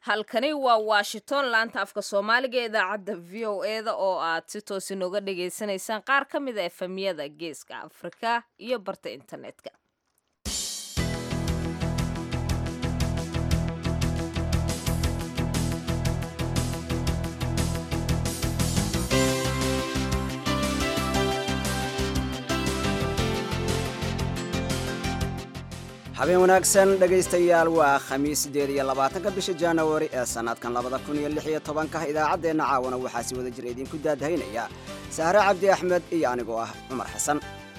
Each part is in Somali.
halkani waa washington laanta afka soomaaliga ee idaacadda v o eda oo aad si toos inooga dhagaysanaysaan qaar ka mid a efemiyada geeska afrika iyo barta internetka habeen wanaagsan dhegaystayaal waa khamiis sideed iyo labaatanka bisha januari ee sannadkan labada kun iyo lix iyo tobanka idaacaddeenna caawana waxaa si wada jira idinku daadahaynaya sahre cabdi axmed iyo anigoo ah cumar xasan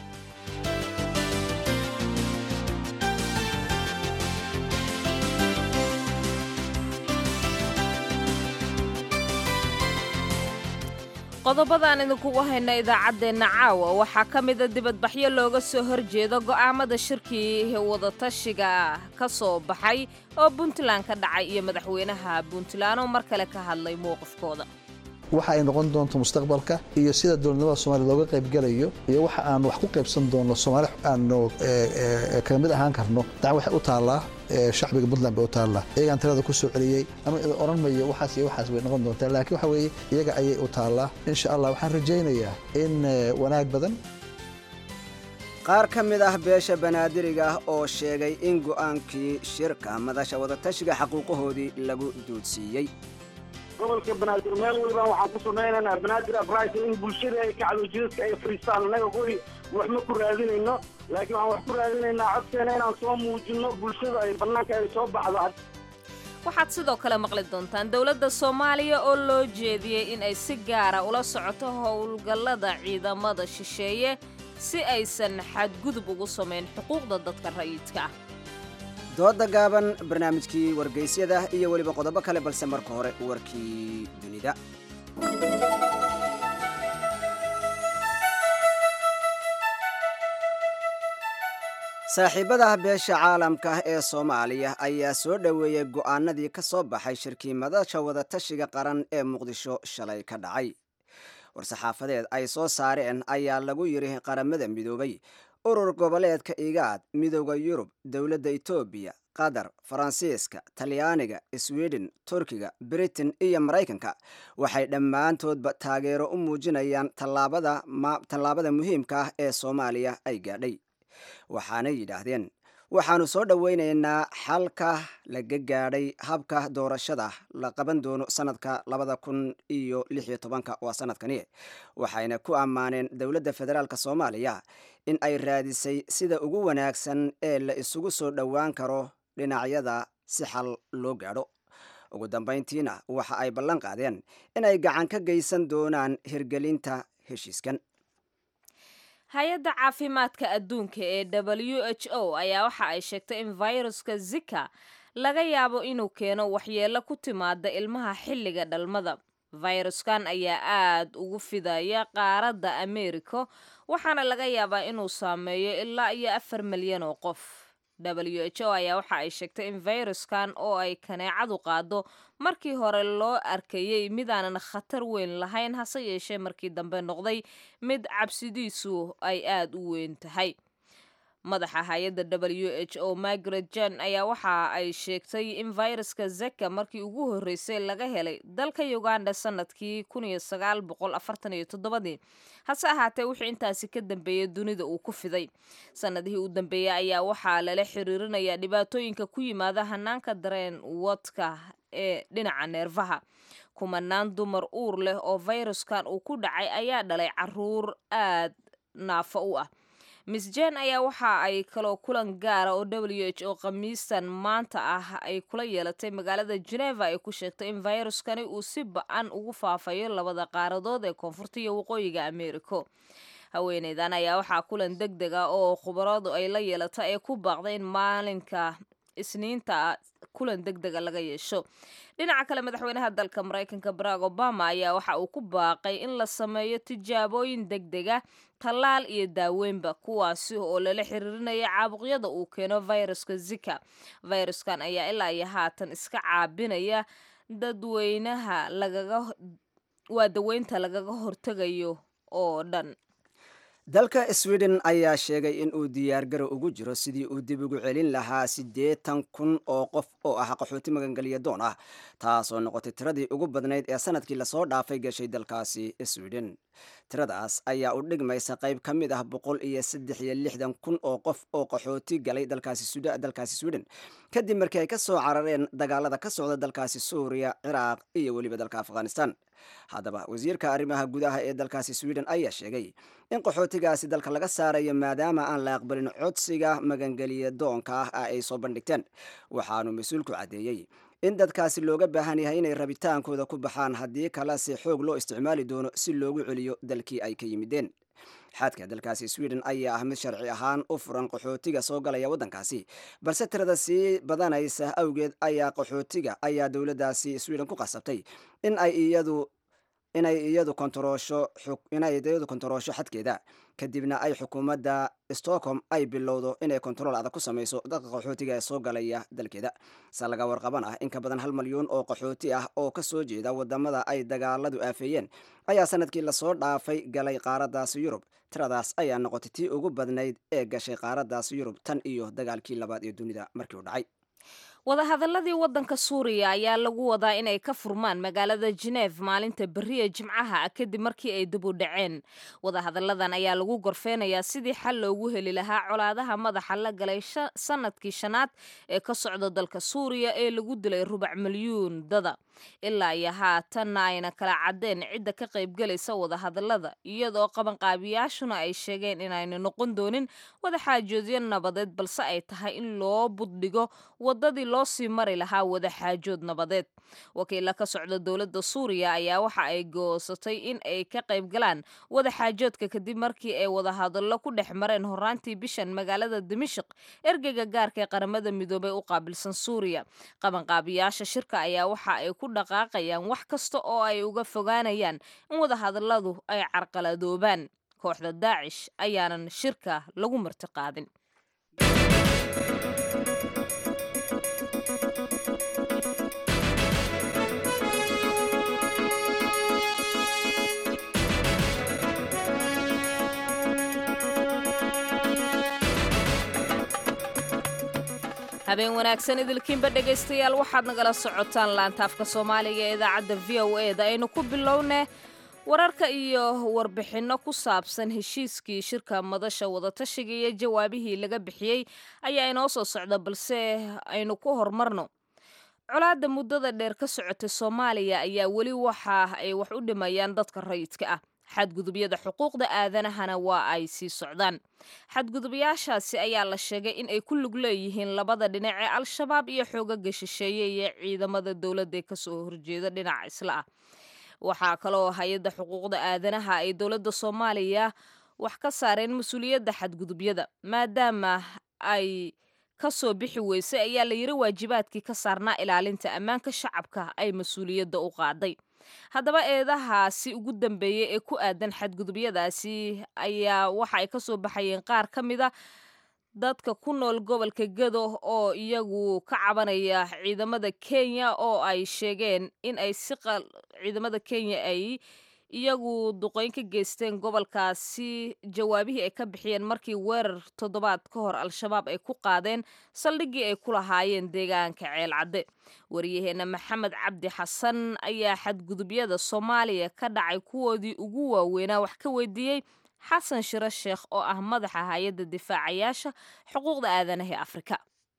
qodobadaan idinkugu hayna idaacaddeenna caawa waxaa ka mida dibadbaxyo looga soo horjeedo go'aamada shirkii wadatashiga ka soo baxay oo puntland ka dhacay iyo madaxweynaha puntland oo mar kale ka hadlay mowqifkooda waxa ay noqon doonto mustaqbalka iyo sida dowladnimada soomaliya looga qaybgelayo iyo waxa aan wax ku qaybsan doonno soomaali aanu kaga mid ahaan karno dacan waxay u taallaa shacbiga puntland bay u taallaa iyagaan talada ku soo celiyey ama odhan mayo waxaas iyo waxaas bay noqon doontaa laakiin waxa weeye iyaga ayay u taallaa insha allah waxaan rajaynayaa in wanaag badan qaar ka mid ah beesha banaadiriga ah oo sheegay in go'aankii shirka madasha wadatashiga xaquuqahoodii lagu duudsiiyey gobolka banaadir meel walba waxaan ku samaynaynaa banaadir abris in bulshada ay kacdo jidadka ay fadhiistaan annaga hoy wax ma ku raadinayno laakiin waxaan wax ku raadinaynaa codkeena inaan soo muujinno bulshada ay bannaanka ay soo baxdo waxaad sidoo kale maqli doontaan dowladda soomaaliya oo loo jeediyey in ay si gaara ula socoto howlgallada ciidamada shisheeye si aysan xadgudub ugu samayn xuquuqda dadka rayidka ah dooda gaaban barnaamijkii wargaysyada iyo weliba qodobo kale balse marka hore warkii dunida saaxiibada beesha caalamka ee soomaaliya ayaa soo dhoweeyey go'aanadii ka soo baxay shirkii madasha wadatashiga qaran ee muqdisho shalay ka dhacay war-saxaafadeed ay soo saareen ayaa lagu yidhi qaramada midoobay urur goboleedka igaad midooda yurub dowladda etoobiya qatar faransiiska talyaaniga sweden turkiga britain iyo maraykanka waxay dhammaantoodba taageero u muujinayaan tallaabada muhiimka ah ee soomaaliya ay gaadhay waxaanay yidhaahdeen waxaannu soo dhowaynaynaa xalka laga gaadhay habka doorashada la qaban doono sanadka labada kun iyo lix iyo tobanka waa sanadkani waxayna ku ammaaneen dowladda federaalk soomaaliya in ay raadisay sida ugu wanaagsan ee la isugu soo dhowaan karo dhinacyada si xal loo gaadho ugu dambayntiina waxa ay ballan qaadeen in ay gacan ka geysan doonaan hirgelinta heshiiskan hay-adda caafimaadka adduunka ee w h o ayaa waxa ay sheegtay in viruska zika laga yaabo inuu keeno waxyeello ku timaada ilmaha xilliga dhalmada fayruskan ayaa aad ugu fidaya qaaradda ameerika waxaana laga yaabaa inuu saameeyo ilaa iyo afar milyan oo qof w h o ayaa waxa ay sheegtay in fayruskan oo ay kaneecadu qaado markii hore loo arkayey midaanan khatar weyn lahayn hase yeeshee markii dambe noqday mid cabsidiisu ay aad u weyn tahay madaxa hay-adda w h o margaret jan ayaa waxa ay sheegtay in viruska zeka markii ugu horreysay laga helay dalka uganda sanadkii ii hase ahaatee wixii intaasi ka dambeeyey dunida uu ku fiday sanadihii u dambeeyey ayaa waxaa lala xiriirinayaa dhibaatooyinka ku yimaada hanaanka dareen wadka ee dhinaca neerfaha kumanaan dumar uur leh oo fayruskan uu ku dhacay ayaa dhalay caruur aad naafo u ah miss jen ayaa waxa ay kaloo kulan gaara oo w h o khamiistan maanta ah ay kula yeelatay magaalada geneva ay ku sheegtay in fayruskani uu si ba-an ugu faafayo labada qaaradood ee koonfurta iyo waqooyiga ameeriko haweeneydan ayaa waxaa kulan deg deg ah oo khubaradu ay la yeelata ee ku baaqday in maalinka isniinta kulan deg dega laga yeesho dhinaca kale madaxweynaha dalka maraykanka barack obama ayaa waxa uu ku baaqay in la sameeyo tijaabooyin deg dega tallaal iyo daaweynba kuwaasi oo lala xiriirinaya caabuqyada uu keeno viruska zika viruskan ayaa ilaa iyo haatan iska caabinaya dadweynaha lagaga waa daweynta lagaga hortegayo oo dhan dalka sweden ayaa sheegay in uu diyaargaro ugu jiro sidii uu dib ugu celin lahaa siddeetan kun oo qof oo ah qaxooti magangelya doon ah taasoo noqotay tiradii ugu badnayd ee sanadkii lasoo dhaafay gashay dalkaasi sweden tiradaas ayaa u dhigmaysa qayb ka mid ah boqol iyo saddex iyo lixdan kun oo qof oo qaxooti galay dalkaasi sweden kadib markii ay ka soo carareen dagaalada ka socda dalkaasi suuriya ciraaq iyo weliba dalka afghanistan haddaba wasiirka arrimaha gudaha ee dalkaasi sweden ayaa sheegay in qaxootigaasi dalka laga saarayo maadaama aan la aqbalin codsiga magangeliya doonka ah ay soo bandhigteen waxaanu mas-uulku caddeeyey in dadkaasi looga baahan yahay inay rabitaankooda ku baxaan haddii kalese xoog loo isticmaali doono si loogu celiyo dalkii ay ka yimideen xadka dalkaasi sweden ayaa ah mid sharci ahaan u furan qaxootiga soo galaya waddankaasi balse tirada sii badanaysa awgeed ayaa qaxootiga ayaa dowladdaasi sweden ku qasabtay in ay iyadu inay iyadu kontaroosho inay iyadu kontaroosho xadkeeda kadibna ay xukuumadda stockholm ay bilowdo inay kontarool adag ku samayso dadka qaxootiga ee soo galaya dalkeeda se laga warqaban ah in ka badan hal malyuun oo qaxooti ah oo ka soo jeeda wadamada ay dagaaladu aafeeyeen ayaa sanadkii lasoo dhaafay galay qaaraddaasi yurub tiradaas ayaa noqotay tii ugu badnayd ee gashay qaaraddaasi yurub tan iyo dagaalkii labaad ee dunida markii u dhacay wadahadaladii waddanka suuriya ayaa lagu wadaa inay ka furmaan magaalada geneef maalinta beriya jimcaha ah kadib markii ay dib u dhaceen wadahadalladan ayaa lagu gorfeynayaa sidii xal loogu heli lahaa colaadaha madaxa la galay sanadkii shanaad ee ka socda dalka suuriya ee lagu dilay rubac milyuun dada ilaa iyo haatanna ayna kala caddeen cidda ka qaybgelaysa wadahadallada iyadoo qabanqaabiyaashuna ay sheegeen inayna noqon doonin wadaxaajoodyo nabadeed balse ay tahay in loo buddhigo waddadii loo sii mari lahaa wadaxaajood nabadeed wakiilla ka socda dowladda suuriya ayaa waxa ay goosatay in ay ka qaybgalaan wadaxaajoodka kadib markii ay wadahadallo ku dhex mareen horaantii bishan magaalada dimashik ergeyga gaarka ee qaramada midoobey u qaabilsan suuriya qabanqaabiyaasha shirka ayaa waxa ay ku dhaqaaqayaan wax kasta oo ay uga fogaanayaan in wadahadalladu ay carqaladoobaan kooxda daacish ayaanan shirka lagu marti qaadin habeen wanaagsan idilkiinba dhegaystayaal waxaad nagala socotaan laantaafka soomaaliga ee idaacadda v o e da aynu ku bilownee wararka iyo warbixinno ku saabsan heshiiskii shirka madasha wadatashiga iyo jawaabihii laga bixiyey ayaa inoo soo socda balse aynu ku horumarno colaadda muddada dheer ka socotay soomaaliya ayaa weli waxa ay wax u dhimayaan dadka rayidka ah xadgudubyada xuquuqda aadanahana waa ay sii socdaan xadgudubyaashaasi ayaa la sheegay in ay ku lug leeyihiin labada dhinac ee al-shabaab iyo xoogaga shisheeye iyo ciidamada dowladda ee kasoo horjeeda dhinaca isla ah waxaa kaloo hay-adda xuquuqda aadanaha ay dowladda soomaaliya wax ka saareen mas-uuliyadda xadgudubyada maadaama ay ka soo bixi weysay ayaa la yiri waajibaadkii ka saarnaa ilaalinta ammaanka shacabka ay mas-uuliyadda u qaaday haddaba eedahaasi ugu dambeeyey ee ku aadan xadgudubyadaasi ayaa waxa ay ka soo baxayeen qaar ka mida dadka ku nool gobolka gado oo iyagu ka cabanaya ciidamada kenya oo ay sheegeen in ay si ciidamada kenya ay iyagu duqeyn ka geysteen gobolkaasi jawaabihii ay ka bixiyeen markii weerar toddobaad ka hor al-shabaab ay ku qaadeen saldhiggii ay ku lahaayeen deegaanka ceelcadde waryaheena maxamed cabdi xasan ayaa xadgudubyada soomaaliya ka dhacay kuwoodii ugu waaweynaa wax ka weydiiyey xasan shiro sheekh oo ah madaxa hay-adda difaacayaasha xuquuqda aadanaha ee afrika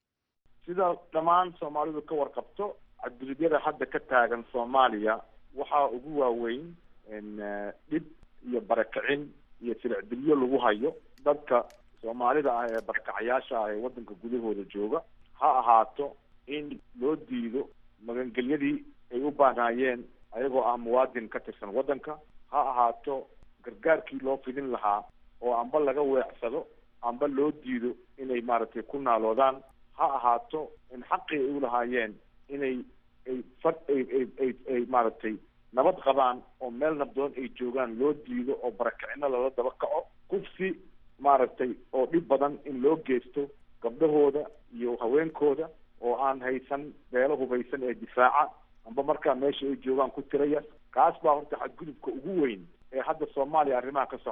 sida dhammaan soomaalidu ka warqabto xadgudubyada hadda ka taagan soomaaliya waxaa ugu waaweyn dhib iyo barakicin iyo silicdilyo lagu hayo dadka soomaalida ah ee barakacayaasha ah ee waddanka gudahooda jooga ha ahaato in loo diido magangelyadii ay u baahnaayeen ayagoo ah muwaadin ka tirsan waddanka ha ahaato gargaarkii loo fidin lahaa oo amba laga weecsado amba loo diido inay maaragtay ku naaloodaan ha ahaato in xaqii ay u lahaayeen inay ay fad ay ay ay ay maaragtay nabad qabaan oo meel nabdoon ay joogaan loo diido oo barakicino lala daba kaco kufsi maaragtay oo dhib badan in loo geysto gabdhahooda iyo haweenkooda oo aan haysan beelo hubaysan ee difaaca amba markaa meesha ay joogaan ku tiraya kaas baa horta xadgudubka ugu weyn ee hadda soomaaliya arrimaha ka socda ah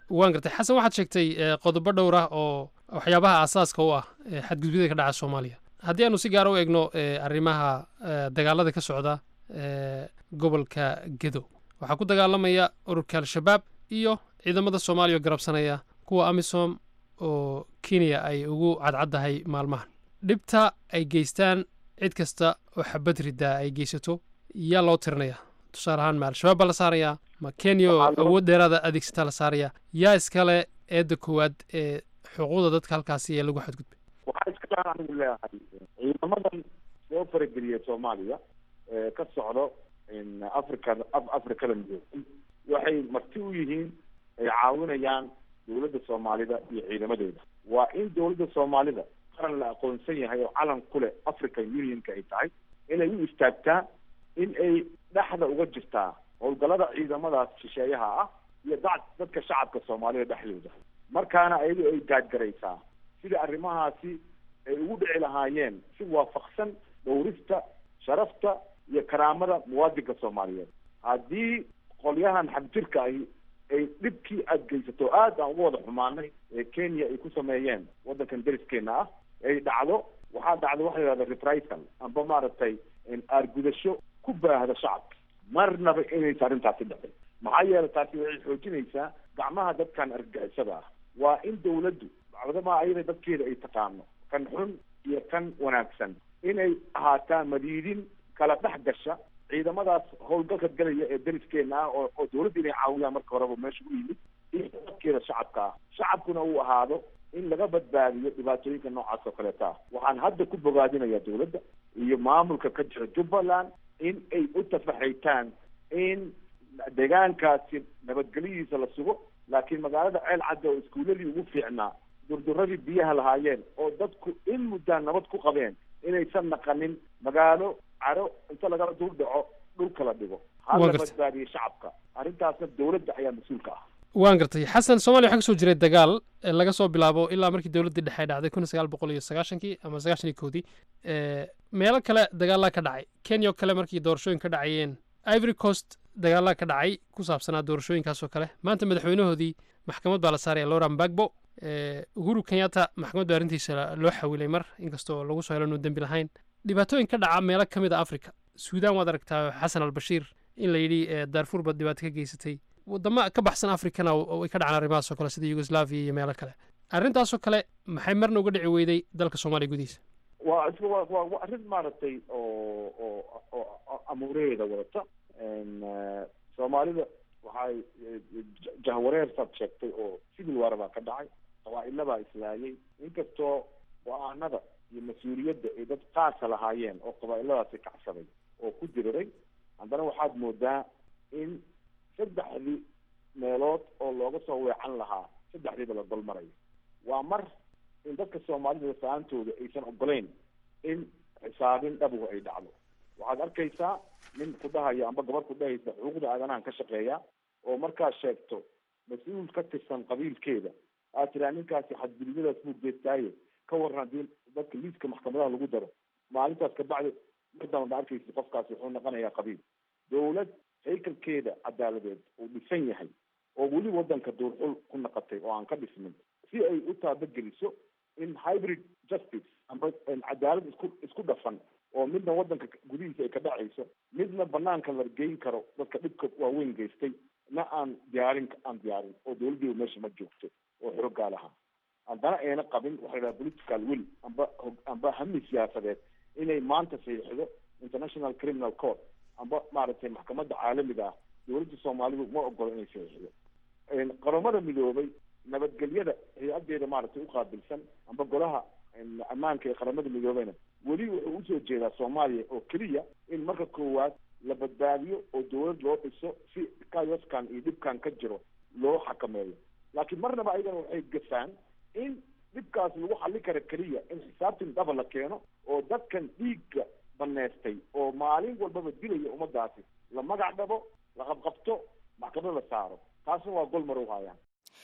waan gartay xasan waxaad sheegtay eh, qodobo dhowr ah oo waxyaabaha aasaaska u ah eh, xadgudubyada ka dhaca soomaaliya haddii aanu si gaara u eegno eh, arrimaha eh, dagaalada ka socda eh, gobolka gedo waxaa ku dagaalamaya ururka al-shabaab iyo ciidamada soomaaliya oo garabsanaya kuwa amisom oo kenya ay ugu cadcaddahay maalmahan dhibta ay geystaan cid kasta oo xabad riddaa ay geysato yaa loo tirinaya tusaale ahaan ma al-shabaab baa la saarayaa ma kenya oo Waxaa loo- awood dheeraada adeegsataa la saarayaa yaa iskale eedda koowaad ee xuquuqda dadka halkaasi ee lagu xadgudbay waxaa iska daan anigu leeyahay ciidamadan soo farageliya soomaaliya ee ka socdo in africa af- afrikada midoobay waxay marti u yihiin ay caawinayaan dowladda soomaalida iyo ciidamadeeda waa in dowladda soomaalida qaran la aqoonsan yahay oo calan ku leh african unionka ay tahay inay u istaagtaa in ay dhexda uga jirtaa howlgallada ciidamadaas shisheeyaha ah iyo dad- dadka shacabka soomaalida dhexdooda markaana ayadu ay gaadgaraysaa sida arrimahaasi ay ugu dhici lahaayeen si waafaqsan dhowrista sharafta iyo karaamada muwaadinka soomaaliyeed haddii qolyahan xagjirka ahi ay dhibkii aada geysato aad aan uga wada xumaanay ee kenya ay ku sameeyeen waddankan deriskeena ah ay dhacdo waxaa dhacda waxa la yidhahda reprisal amba maaragtay aargudasho ku baahda shacabka marnaba inaysa arrintaasi dhicin maxaa yeelay taasi waxay xoojinaysaa gacmaha dadkan argagixisada ah waa in dawladdu bacdama ayada dadkeeda ay taqaano kan xun iyo kan wanaagsan inay ahaataa madiidin kala dhex gasha ciidamadaas howlgalka galaya ee deriskeena ah oo oo dawladda inay caawiyaan marka horeba meesha u yimid iyo dadkeeda shacabka ah shacabkuna uu ahaado in laga badbaadiyo dhibaatooyinka noocaas oo kaleeta ah waxaan hadda ku bogaadinayaa dawladda iyo maamulka ka jira jubbaland in ay u tafaxaytaan in deegaankaasi nabadgelyadiisa la sugo laakiin magaalada ceel cadde oo iskuuladii ugu fiicnaa durduradii biyaha lahaayeen oo dadku in muddaan nabad ku qabeen inaysan naqanin magaalo caro inta lagala dul dhaco dhulka la dhigo Waa hala gartay. badbaadiyo shacabka arrintaasna dawladda ayaa mas-uulka ah waan gartay xasan soomaaliya waxaa ka soo jiray dagaal ee laga soo bilaabo ilaa markii dowladdii dhexe ay dhacday kun sagaal boqol iyo sagaashankii ama sagaashan iyo koodii ee, meelo kale dagaalaa ka dhacay kenya oo kale markii doorashooyin ka dhacayeen ivory coast dagaalaa ka dhacay ku saabsanaa doorashooyinkaas oo kale maanta madaxweynahoodii maxkamad baa la saaraya loran bagbo ee, uhuru kenyatta maxkamad baa arrintiisa loo xawilay mar inkastoo lagu soo helo inuu dembi lahayn dhibaatooyin ka dhaca meelo ka mid a africa suudaan waad aragtaa xasan albashiir in la yidhi ee, daarfuur baad dhibaato ka geysatay wadamo ka baxsan afrikana oo ay ka dhacaan arrimahaas oo kale sida yugoslavia iyo meelo kale arrintaasoo kale maxay marna uga dhici weyday dalka soomaaliya gudihiisa waa isla waa waa waa arrin maaragtay oo oo oo oo amuureeda wadata n soomaalida waxay eh, jah- jahwareersaad sheegtay oo civil war baa ka dhacay qabaa'ila baa islaayay inkastoo go-aanada iyo mas-uuliyadda ay dad qaasa lahaayeen oo qabaa'iladaasi kacsaday oo ku diriray haddana waxaad moodaa in saddexdii meelood oo looga soo weecan lahaa saddexdiiba la dolmarayo waa mar in dadka soomaalida sa-aantooda aysan ogoleyn in xisaabin dhabuhu ay dhacdo waxaad arkaysaa nin ku dhahaya amba gabar ku dhahaysa xuquuqda aadanahan ka shaqeeya oo markaad sheegto mas-uul ka tirsan qabiilkeeda aad tiraa ninkaasi xadgudubyadaas buu geestaaye ka waran haddii dadka liiska maxkamadaha lagu daro maalintaas kabacdi mardaanba arkaysa qofkaasi wuxuu noqonayaa qabiil dawlad haykalkeeda cadaaladeed uu dhisan yahay oo weli wadanka duurxul ku naqatay oo aan ka dhismin si ay u taabageliso in hybrid justice amba cadaalad isku isku dhafan oo midna wadanka gudihiisa ay ka dhacayso midna banaanka la geyn karo dadka dhibka waaweyn geystay na aan diyaarin aan diyaarin oo dawladdeedu meesha ma joogto oo xoogaa laha haddana ayna qabin waxa la yidhaha political will amba hog- amba hami siyaasadeed inay maanta saxiixdo international criminal court amba maaragtay maxkamadda caalamiga ah dawladda soomaalidu ma ogolo inay saxiixdo qaramada midoobay nabadgelyada hay-adeeda maaragtay uqaabilsan amba golaha ammaanka ee qaramada midoobeyna weli wuxuu usoo jeedaa soomaaliya oo keliya in marka koowaad la badbaadiyo oo dawlad loo dhiso si kayoskan iyo dhibkan ka jiro loo xakameeyo laakiin marnaba ayagana waxay gasaan in dhibkaas lagu xallin kara keliya in xisaabtin dhaba la keeno oo dadkan dhiigga baneystay oo maalin walbaba dilaya ummadaasi la magac dhabo la qabqabto maxkamad la saaro taasna waa gol marow hayaan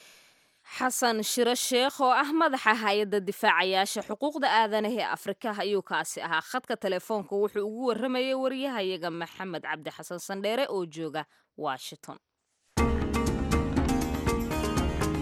xasan shiro sheekh oo ah madaxa hay-adda difaacayaasha xuquuqda aadanaha ee afrika ayuu kaasi ahaa khadka telefoonka wuxuu ugu warramayay waryahayaga maxamed cabdi xasan sandheere oo jooga washington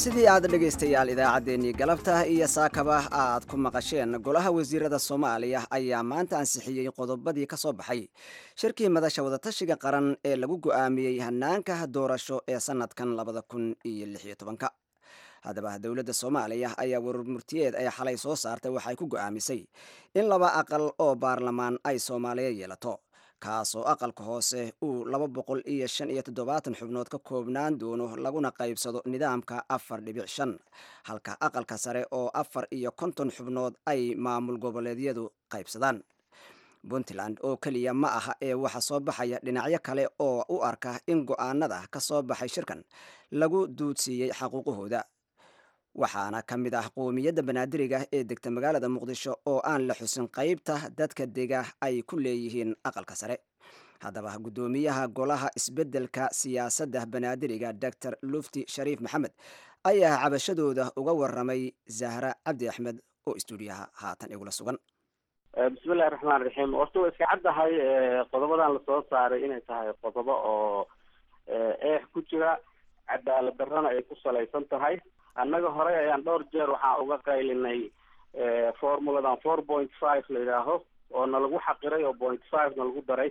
sidii aad dhegaystayaal idaacaddeenii galabta iyo saakaba aad ku maqasheen golaha wasiirada soomaaliya ayaa maanta ansixiyey qodobadii ka soo baxay shirkii madasha wadatashiga qaran ee lagu go'aamiyey hanaanka doorasho ee sannadkan labada kun iyo lix iyo tobanka haddaba dowladda soomaaliya ayaa warmurtiyeed ay xalay soo saartay waxay ku go'aamisay in laba aqal oo baarlamaan ay soomaaliya yeelato kaasoo aqalka hoose uu laba boqol iyo shan iyo toddobaatan xubnood ka koobnaan doono laguna qaybsado nidaamka afar dhibic shan halka aqalka sare oo afar iyo konton xubnood ay maamul goboleedyadu qaybsadaan puntland oo keliya ma aha ee waxa soo baxaya dhinacyo kale oo u arka in go'aanada ka soo baxay shirkan lagu duudsiiyey xaquuqahooda waxaana ka mid ah qoomiyadda banaadiriga ee degta magaalada muqdisho oo aan la xusin qaybta dadka dega ay ku leeyihiin aqalka sare haddaba guddoomiyaha golaha isbeddelka siyaasadda banaadiriga doctor lufti shariif maxamed ayaa cabashadooda uga waramay zahra cabdi axmed oo istuudiyaha haatan igula sugan bismillahi raxmaan raxiim horta waa iska caddahay qodobadan lasoo saaray inay tahay qodobo oo eex ku jira cadaalad darrana ay ku salaysan tahay annaga horey ayaan dhowr jeer waxaan uga qaylinay formuladan four point five la yidhaaho oo na lagu xaqiray oo point five na lagu daray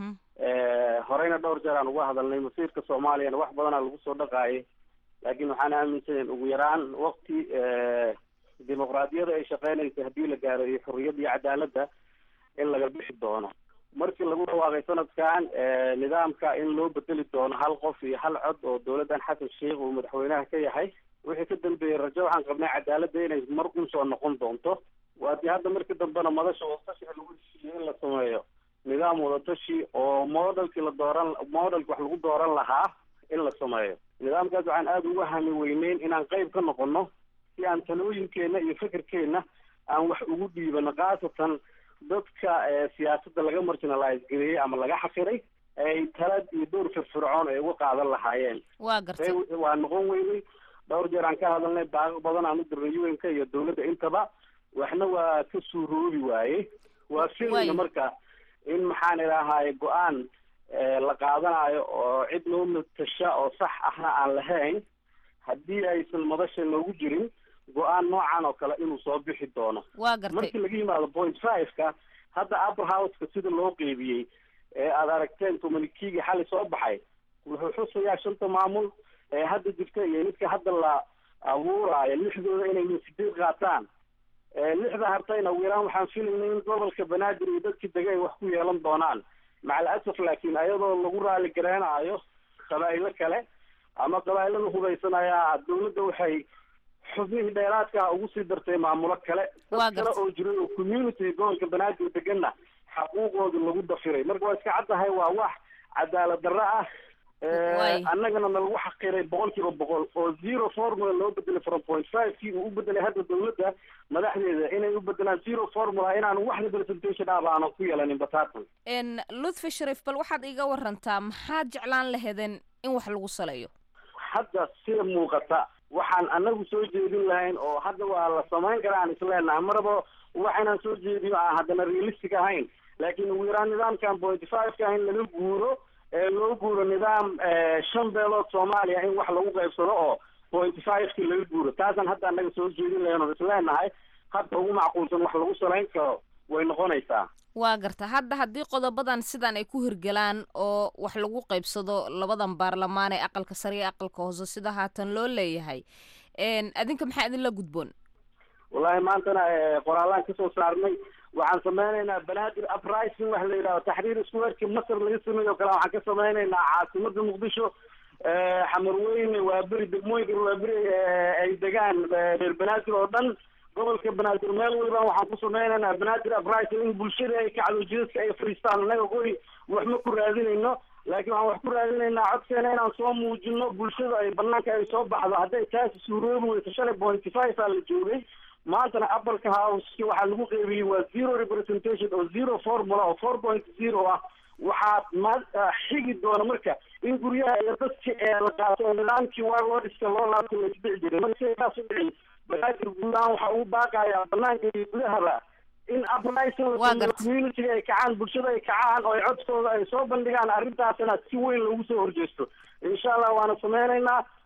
horeyna dhowr jeer aan uga hadalnay masiirka soomaaliyana wax badanaa lagu soo dhaqaayay laakiin waxaan aaminsanen ugu yaraan wakti dimuqraadiyada ay shaqeynaysa haddii la gaaro iyo xurriyadda iyo cadaaladda in laga bixi doono markii lagu dhawaaqay sanadkan nidaamka in loo bedeli doono hal qof iyo hal cod oo dowladdan xasan sheikh uu madaxweynaha ka yahay wixii ka dambeeyey rajo waxaan qabnay cadaaladda inay mar un soo noqon doonto waadii hadda markii dambena madasha wadatashiga lagu heshiiyey in la sameeyo nidaam wadatashi oo modelkii la dooran modelki wax lagu dooran lahaa in la sameeyo nidaamkaas waxaan aada uga hami weyneyn inaan qayb ka noqono si aan talooyinkeena iyo fikirkeena aan wax ugu dhiibano khaasatan dadka siyaasadda laga marginalize gareeyey ama laga xafiray ay talad iyo dowr firfircoon ay uga qaadan lahaayeen waa gartay waa noqon weynay dhowr jeer aan ka hadalnay baaqo badan aan u dirnay un-ka iyo dowladda intaba waxna waa ka suuroobi waaye waa filayna marka in maxaan idhaahaye go-aan la qaadanayo oo cid noo matasha oo sax ahna aan lahayn haddii aysan madasha noogu jirin go-aan noocan oo kale inuu soo bixi doono waa gartay markii laga yimaado point five-ka hadda upper house-ka sida loo qeybiyey ee aada aragteen communikiga xali soo baxay wuxuu xusayaa shanta maamul ee hadda jirta iyo midka hadda la abuuraayo lixdooda inay min sideed qaataan lixda hartayna ugu yaraan waxaan filaynay in gobolka banaadir iyo dadkii dega ay wax ku yeelan doonaan macal asaf laakiin ayadoo lagu raali gareenaayo qabaa'ilo kale ama qabaa'ilada hubaysanayaa dawladda waxay xubnihii dheeraadka ugu sii dartay maamulo kale dad kale oo jiray oo community gobolka banaadir deganna xaquuqooda lagu dafiray marka waa iska caddahay waa wax cadaalad darro ah annagana na lagu xaqiray boqol kiiba boqol oo zero formula loo bedelay from point five kii uu u bedelay hadda dawladda madaxdeeda inay u bedelaan zero formula inaan wax representation ah aanan ku yeelanin batatan lutfi sharif bal waxaad iga warantaa maxaad jeclaan laheedeen in wax lagu saleeyo hadda sida muuqata waxaan anagu soo jeedin lahayn oo hadda waa la samayn karaa aan isleenahay maraba waxaynaan soo jeediyo aan haddana realistic ahayn laakiin ugu yaraan nidaamkan point five-ka in laga guuro ee loo guuro nidaam shan beelood soomaaliya in wax lagu qaybsado oo point five-ki laga guuro taasaan hadda annaga soo jeedin lahayn oo isleenahay hadda ugu macquulsan wax lagu salayn karo way noqonaysaa waa garta hadda haddii qodobadan sidan ay ku hirgalaan oo wax lagu qaybsado labadan baarlamaan ee aqalka sare iyo aqalka hoose sida haatan loo leeyahay adinka maxaa idinla gudboon wallahi maantana qoraalaan kasoo saarnay waxaan sameynaynaa banaadir uprising wax la yidhahdo taxriir squareki masar laga sameeyo o kale waxaan ka sameynaynaa caasimada muqdisho xamarweyne waa beri degmooyinka waa beri ay degaan reer banaadir oo dhan gobolka banaadir meel waliba waxaan ku sameynaynaa banaadir uprising in bulshada ay kacdo jidadka ay fariistaan annaga goy wax ma ku raadinayno laakiin waxaan wax ku raadinaynaa codkeena inaan soo muujino bulshada ay banaanka ay soo baxdo hadday taasi suuroobi weyso shalay pointy five aa la joogay maantana apalka houseki waxaa lagu qeybiyey waa zero representation oo zero formula oo four point zero ah waxaa ma xigi doona marka in guryaha iyo dadki la qaato nidaamkii warwadiska loo laabta la isdhici jiray marka sidaas u dhicin banaadir guudahaan waxaa ugu baaqayaa banaanka iyo gudahaba in uprising communitiga ay kacaan bulshada ay kacaan oo ay codkooda ay soo bandhigaan arrintaasna si weyn loogu soo horjeesto insha allah waana sameynaynaa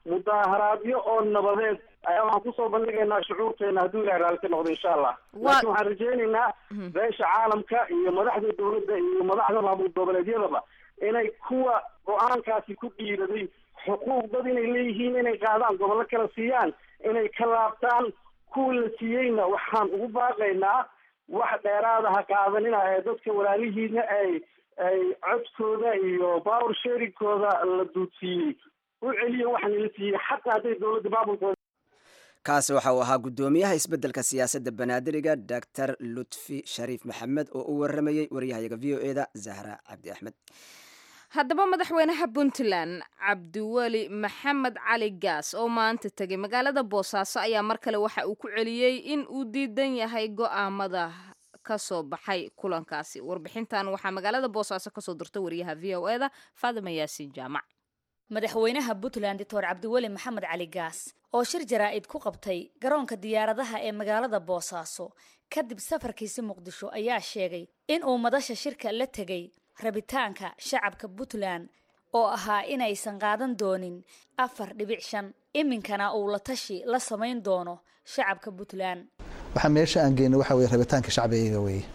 mudaaharaadyo oo nabadeed ayaa waxaan kusoo bandhigaynaa shucuurteena hadduu ilahay raalli ka noqdo insha allah laakiin waxaan rajaynaynaa beesha caalamka iyo madaxda dawladda iyo madaxda maamul goboleedyadaba inay kuwa go-aankaasi ku dhiiraday xuquuq dad inay leeyihiin inay qaadaan gobollo kala siiyaan inay ka laabtaan kuwa la siiyeyna waxaan ugu baaqaynaa wax dheeraada ha qaadanina ee dadka walaalihiina ay ay codkooda iyo power sharingkooda la duudsiiyey u celiya waxaan la siiyey xataa hadday dowladda maamulkooda kaasi waxa uu ahaa guddoomiyaha isbeddelka siyaasadda banaadiriga doctor lutfi shariif maxamed oo u waramayey waryahayaga v o e da zahra cabdi axmed haddaba madaxweynaha puntland cabdiweli maxamed cali gaas oo maanta tegay magaalada boosaaso ayaa mar kale waxa uu ku celiyey in uu diidan yahay go'aamada ka soo baxay kulankaasi warbixintan waxaa magaalada boosaaso kasoo dirta wariyaha v o e da faadima yaasiin jaamac madaxweynaha puntland doctor cabdiweli maxamed cali gaas oo shir jaraa'id ku qabtay garoonka diyaaradaha ee magaalada boosaaso kadib safarkiisi muqdisho ayaa sheegay in uu madasha shirka la tegay rabitaanka shacabka puntland oo ahaa inaysan qaadan doonin afar dhibic shan iminkana uu la tashi la samayn doono shacabka puntland waxaa meesha aan geynay waxa weye rabitaanka shacbiga weeye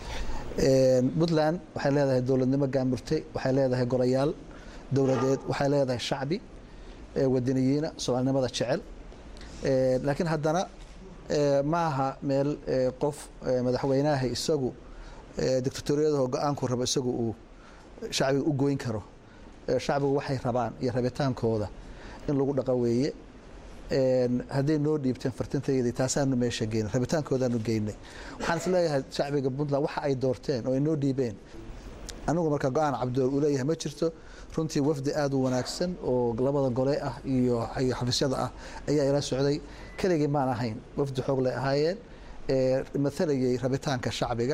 puntland waxay leedahay dowladnimo gaamurtay waxay leedahay golayaal dowladeed waxay leedahay shacbi wadaniyiina soomaalinimada jecel laakiin haddana ma aha meel qof madaxweynaha isagu dictatoriyadaho go-aanku rabo isagu uu shacbiga u goyn karo shacbigu waxay rabaan iyo rabitaankooda in lagu dhaqa weeye hadday noo dhiibteen fartintayadii taasaanu meesha geynay rabitaankoodaanu geynay waxaan is leeyahay shacbiga puntland waxa ay doorteen oo ay noo dhiibeen anigu marka go-aan cabdool uu leeyahay ma jirto runtii wafdi aada u wanaagsan oo labada gole ah iyo iyo xafiisyada ah ayaa ila socday keligii maan ahayn wafdi xoog lay ahaayeen maalayay rabitaanka shacbiga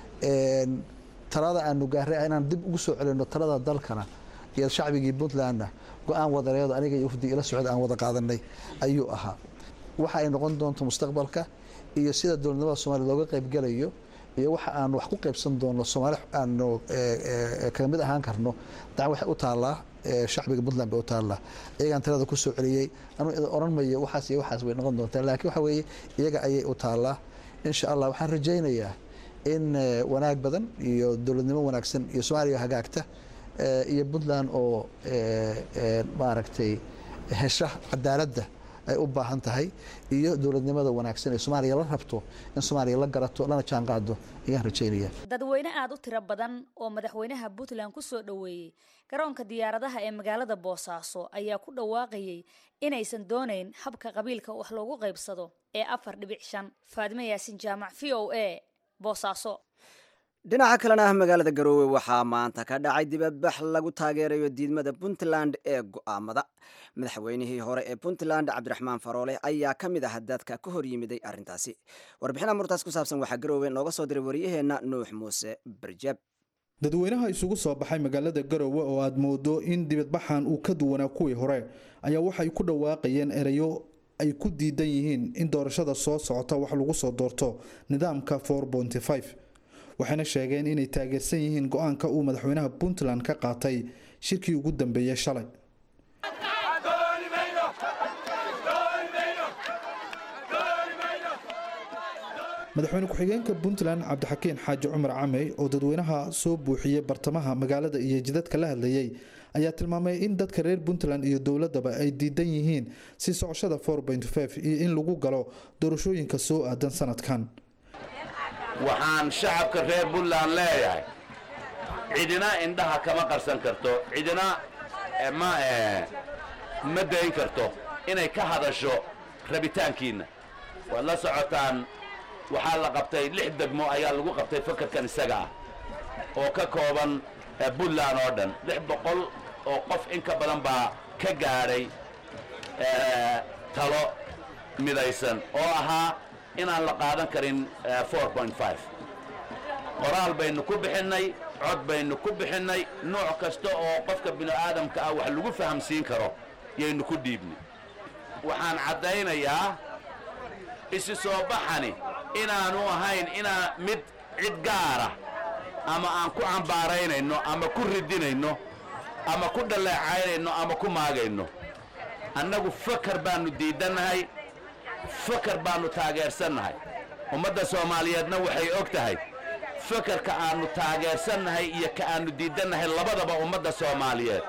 talada aanu gaaray inaan dib ugu soo celino talada dalkana iyo shacbigii puntlandna go-aan wadareedo aniga iyo wafdi ila socda aan wada qaadanay ayuu ahaa waxa ay noqon doonto mustaqbalka iyo sida dowladnimada soomaliya looga qaybgelayo iyo waxa aanu wax ku qaybsan doono soomaali aanu kaga mid ahaan karno dacan waxay u taallaa shacbiga puntland bay u taallaa iyagaan talada ku soo celiyey anuu oran mayo waxaas iyo waxaas way noqon doontaa laakiin waxa weeye iyaga ayay u taallaa insha allah waxaan rajaynayaa in wanaag badan iyo dowladnimo wanaagsan iyo soomaaliya hagaagta iyo puntland oo maaragtay hesha cadaaladda ay u baahan tahay iyo dowladnimada wanaagsan ee soomaaliya la rabto in soomaaliya la garato lana jaan qaado ayaan rajaynaya dadweyne aada u tiro badan oo madaxweynaha puntland ku soo dhoweeyey garoonka diyaaradaha ee magaalada boosaaso ayaa ku dhawaaqayay inaysan doonayn habka qabiilka wax loogu qaybsado ee afar dhibic shan faadime yaasin jaamac v o a boosaaso dhinaca kalena magaalada garoowe waxaa maanta ka dhacay dibadbax lagu taageerayo diidmada puntland ee go'aamada madaxweynihii hore ee puntland cabdiraxmaan faroole ayaa ka mid ah dadka ka hor yimiday arrintaasi warbixina murtaas ku saabsan waxaa garoowe nooga soo diray waryaheenna nuux muuse barjab dadweynaha isugu soo baxay magaalada garowe oo aad moodo in dibadbaxan uu ka duwanaa kuwii hore ayaa waxay ku dhawaaqayeen erayo ay ku diidan yihiin in doorashada soo socota wax lagu soo doorto nidaamka waxayna sheegeen inay taageersan yihiin go-aanka uu madaxweynaha puntland ka qaatay shirkii ugu dambeeyey shalay madaxweyne ku-xigeenka puntland cabdixakiin xaaji cumar camey oo dadweynaha soo buuxiyey bartamaha magaalada iyo jidadka la hadlayey ayaa tilmaamay in dadka reer puntland iyo dowladaba ay diidan yihiin si socoshada iyo in lagu galo doorashooyinka soo aadan sanadkan waxaan shacabka reer puntland leeyahay cidina indhaha kama qarsan karto cidina ma ma dayn karto inay ka hadasho rabitaankiinna waad la socotaan waxaa la qabtay lix degmo ayaa lagu qabtay fakarkan isaga ah oo ka kooban puntland oo dhan lix boqol oo qof in ka badan baa ka gaadhay talo midaysan oo ahaa inaan la qaadan karin qoraal baynu ku bixinnay cod baynu ku bixinnay nooc kasta oo qofka bini'aadamka ah wax lagu fahamsiin karo yaynu ku dhiibnay waxaan caddaynayaa isi soo baxani inaanu ahayn inaa mid cid gaara ama aan ku cambaaraynayno ama ku ridinayno ama ku dhaleecaynayno ama ku maagayno annagu fakar baannu diidannahay fakar baannu taageersannahay ummadda soomaaliyeedna waxay og tahay fakarka aannu taageersannahay iyo ka aannu diidannahay labadaba ummadda soomaaliyeed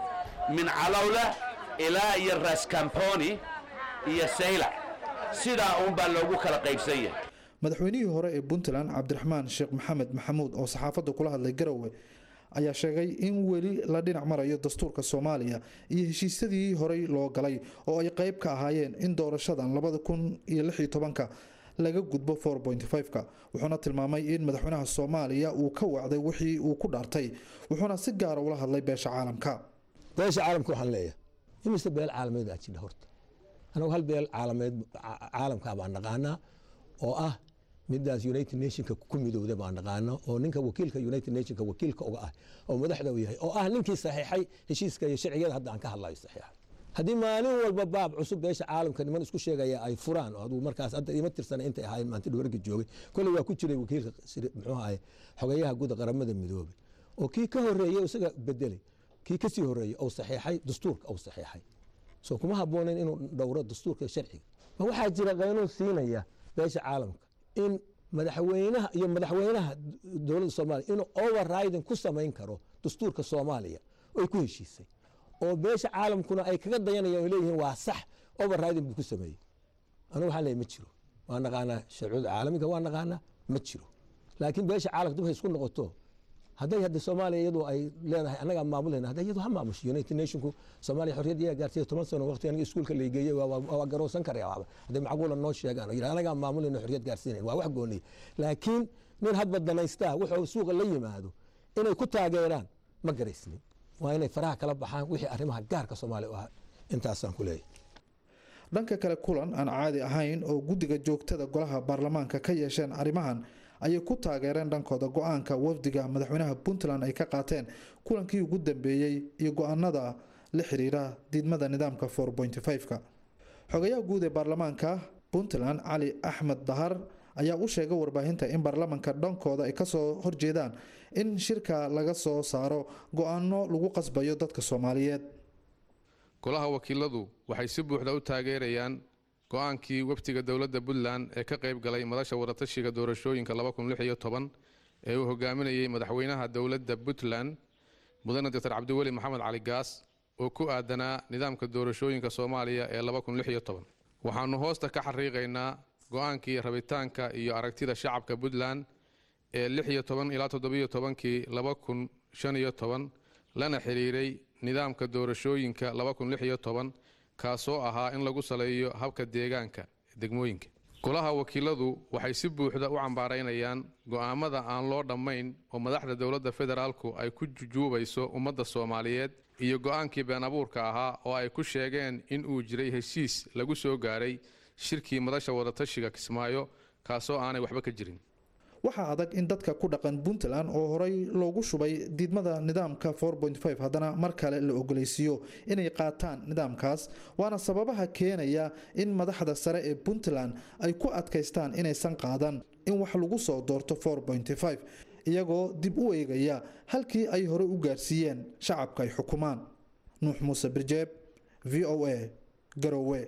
min calowla ilaa iyo raskamponi iyo saylac sidaa uunbaa loogu kala qaybsan yahay madaxweynihii hore ee puntland cabdiraxmaan sheekh maxamed maxamuud oo saxaafadda kula hadlay garowe ayaa sheegay in weli la dhinac marayo dastuurka soomaaliya iyo heshiisyadii horey loo galay oo ay qayb ka ahaayeen in doorashadan labada kun iyo lix iyo tobanka laga gudbo four point five-ka wuxuuna tilmaamay in madaxweynaha soomaaliya uu ka wacday wixii uu ku dhaartay wuxuuna si gaara ula hadlay beesha caalamka beesha caalamka waxaan leeyahay imise beel caalameed aa jidha horta anagu hal beel caalameed caalamka baan naqaanaa oo ah midaas united nationka ku midowda baan naqaano oo ninka wakiilka united nationka wakiilka uga ah oo madaxda u yahay oo ah ninkii saxiixay heshiiska iyo sharciyada hadda aan ka hadlayo saxiixa haddii maalin walba baab cusub beesha caalamka niman isku sheegaya ay furaan oo aduu markaas hadda ima tirsana intay ahaayeen maanta dhawarga joogay kolley waa ku jiray wakiilka muxuu ahay xogeyaha guda qaramada midoobay oo kii ka horeeyey isaga bedelay kii kasii horeeyey ou saxiixay dastuurka ou saxiixay soo kuma habboonayn inuu dhowro dastuurka sharciga ma waxaa jira qaynuun siinaya beesha caalamka in madaxweynaha iyo madaxweynaha dowladda soomaaliya inuu overriding ku samayn karo dastuurka soomaaliya oy ku heshiisay oo beesha caalamkuna ay kaga dayanayaan oo leeyihiin waa sax overriding buu ku sameeyey anigu waxaan leeyahay ma jiro waa naqaanaa sharcuda caalamiga waa naqaanaa ma jiro laakiin beesha caalamka dib hay isku noqoto hadday hadda soomaaliya iyadu ay leedahay annagaa maamulayna hadda iyadu ha maamusho united nationku soomaaliya xorriyad iyaa gaartay toban sano waqti aniga iskuulka la geeyey waa garowsan karaya waxba hadday macquula noo sheegaan oo yidhaha annagaa maamulayna xorriyad gaarsiinayn waa wax gooniya laakiin nin hadba danaystaa wuxuu suuqa la yimaado inay ku taageeraan ma garaysnin waa inay faraha kala baxaan wixii arrimaha gaarka soomaaliya u ahaa intaasaan ku leeyahay dhanka kale kulan aan caadi ahayn oo guddiga joogtada golaha baarlamaanka ka yeesheen arrimahan ayay ku taageereen dhankooda go-aanka wafdiga madaxweynaha puntland ay ka qaateen kulankii ugu dambeeyey iyo go-aanada la xiriira diidmada nidaamka four point five-ka xogayaha guud ee baarlamaanka puntland cali axmed dahar ayaa u sheegay warbaahinta in baarlamanka dhankooda ay kasoo horjeedaan in shirka laga soo saaro go-aano lagu qasbayo dadka soomaaliyeed golaha wakiiladu waxay si buuxda u taageerayaan go-aankii wafdiga dowladda puntland ee ka qayb galay madasha wadatashiga doorashooyinka ee uu hogaaminayey madaxweynaha dowladda puntland mudane doctor cabdiweli maxamed cali gaas oo ku aadanaa nidaamka doorashooyinka soomaaliya ee waxaannu hoosta ka xariiqaynaa go-aankii rabitaanka iyo aragtida shacabka puntland ee ilaa kii lana xiriiray nidaamka doorashooyinka kaasoo ahaa in lagu saleeyo habka deegaanka degmooyinka golaha wakiiladu waxay si buuxda u cambaaraynayaan go'aamada aan loo dhammayn oo madaxda dowladda federaalku ay ku jujuubayso ummadda soomaaliyeed iyo go'aankii been abuurka ahaa oo ay ku sheegeen in uu jiray heshiis lagu soo gaaray shirkii madasha wadatashiga kismaayo kaasoo aanay waxba ka jirin waxaa adag in dadka ku dhaqan puntland oo horey loogu shubay diidmada nidaamka haddana mar kale la ogoleysiiyo inay qaataan nidaamkaas waana sababaha keenaya in madaxda sare ee puntland ay ku adkaystaan inaysan qaadan in wax lagu soo doorto iyagoo dib u eegaya halkii ay hore u gaarsiiyeen shacabka ay xukumaan nuux muuse birjeeb v o a garowe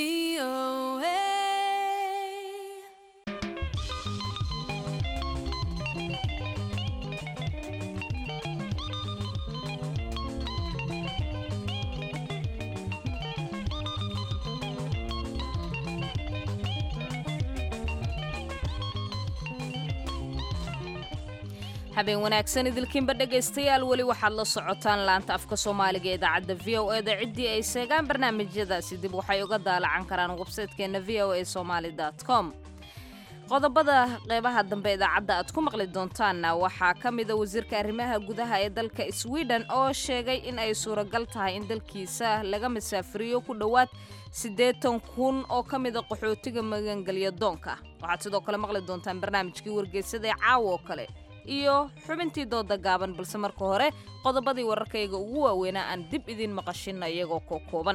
habeen wanaagsan idilkiinba dhegaystayaal weli waxaad la socotaan laanta afka soomaaliga ee idaacadda v o e da ciddii ay seegaan barnaamijyadaasi dib waxay uga daalacan karaan websaytekeenna v o a somaali com qodobada qeybaha dambe idaacadda aad ku maqli doontaanna waxaa ka mida wasiirka arrimaha gudaha ee dalka sweden oo sheegay in ay suuragal tahay in dalkiisa laga masaafiriyo ku dhowaad siddeetan kun oo ka mida qaxootiga magangelya doonka waxaad sidoo kale maqli doontaan barnaamijkii wargeysada ee caawa oo kale iyo xubintii dooda gaaban balse marka hore qodobadii wararkayga ugu waaweynaa aan dib idiin maqashinna iyagoo koo kooban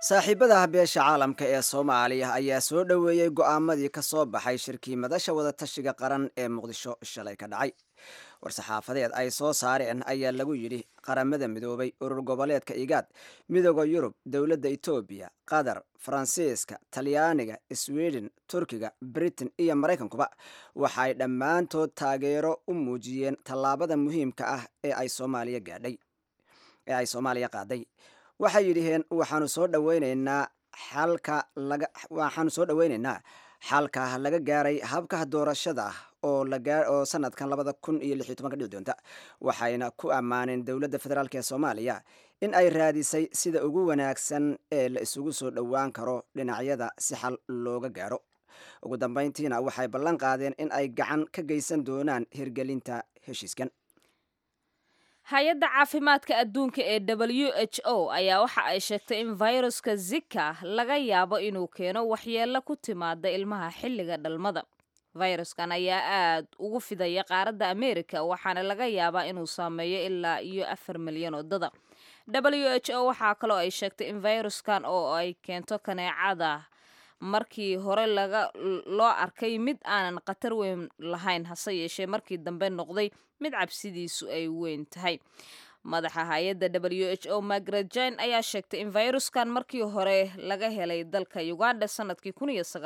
saaxiibada beesha caalamka ee soomaaliya ayaa soo dhoweeyey go'aamadii ka soo baxay shirkii madasha wadatashiga qaran ee muqdisho shalay ka dhacay war-saxaafadeed ay soo saareen ayaa lagu yidhi qaramada midoobay urur goboleedka igaad midooda yurub dowladda etoobiya qatar faransiiska talyaaniga sweden turkiga britain iyo maraykankuba waxay dhammaantood taageero u muujiyeen tallaabada muhiimka ah ee ay soomaaliya gaadhay ee ay soomaaliya qaaday waxay yidhiheen waxaanu soo dhaweyneynaa xalka laga waxaanu soo dhaweyneynaa xalka laga gaaray habka doorashada oo oo sanadkan labada kun iyo lix iyo tobanka dhici doonta waxayna ku ammaaneen dowladda federaalk ee soomaaliya in ay raadisay sida ugu wanaagsan ee la isugu soo dhowaan karo dhinacyada si xal looga gaaro ugu dambeyntiina waxay ballan qaadeen in ay gacan ka geysan doonaan hirgelinta heshiiskan hay-adda caafimaadka adduunka ee w h o ayaa waxa ay sheegtay in viruska zika laga yaabo inuu keeno waxyeello ku timaada ilmaha xilliga dhalmada fayraskan ayaa aad ugu fidaya qaaradda amerika waxaana laga yaabaa inuu saameeyo ilaa iyo afar milyan oo dada w h o waxaa kaloo ay sheegtay in fayraskan oo ay keento kaneecada markii hore laga loo arkay mid aanan khatar weyn lahayn hase yeeshee markii dambe noqday mid cabsidiisu ay weyn tahay madaxa hay-adda w h o margaret jine ayaa sheegtay in fayruskan markii hore laga helay dalka uganda sanadkii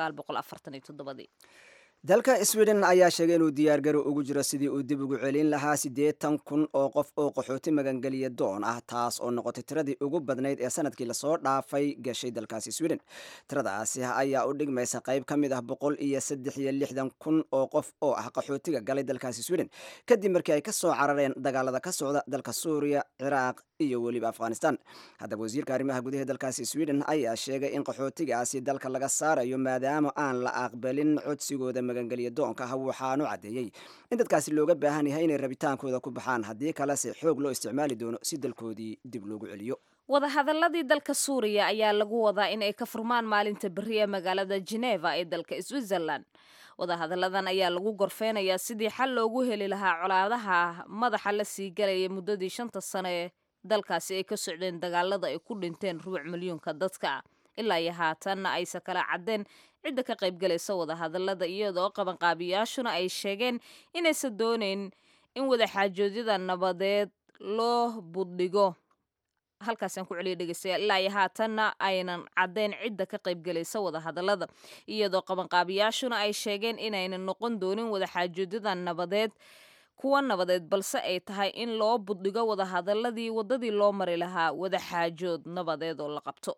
dalka sweden ayaa sheegay inuu diyaargaro ugu jiro sidii uu dib ugu celin lahaa siddeetan kun oo qof oo qaxooti magangeliya doon ah taas oo noqotay tiradii ugu badnayd ee sanadkii lasoo dhaafay gashay dalkaasi sweden tiradaasi ayaa u dhigmaysa qayb ka mid ah boqol iyo saddex iyo lixdan kun oo qof oo ah qaxootiga galay dalkaasi sweden kadib markii ay ka soo carareen dagaalada ka socda dalka suuriya ciraaq iyo weliba afghanistan haddaba wasiirka arrimaha gudaha dalkaasi sweden ayaa sheegay in qaxootigaasi dalka laga saarayo maadaama aan la aqbalin codsigooda magangeliya doonka ah waxaanu caddeeyey in dadkaasi looga baahan yahay inay rabitaankooda ku baxaan haddii kalese xoog loo isticmaali doono si dalkoodii dib loogu celiyo wadahadaladii dalka suuriya ayaa lagu wadaa in ay ka furmaan maalinta beri ee magaalada geneva ee dalka switzerland wadahadalladan ayaa lagu gorfeynayaa sidii xal loogu heli lahaa colaadaha madaxa la sii galaya muddadii shanta sano ee dalkaasi ay ka socdeen dagaalada ay ku dhinteen rubuc milyuunka dadka ilaa iyo haatanna aysa kala caddeen cidda ka qaybgalaysa wadahadallada iyadoo qabanqaabiyaashuna ay sheegeen inaysan doonayn in wadaxaajoodyada nabadeed loo buddhigo halkaasaan ku celiya dhegeystayaal ilaa iyo haatanna aynan caddeyn cidda ka qaybgalaysa wadahadallada iyadoo qabanqaabiyaashuna ay sheegeen inaynan noqon doonin wadaxaajoodyada nabadeed kuwa nabadeed balse ay tahay in loo buddhigo wadahadaladii waddadii loo mari lahaa wadaxaajood nabadeed oo la qabto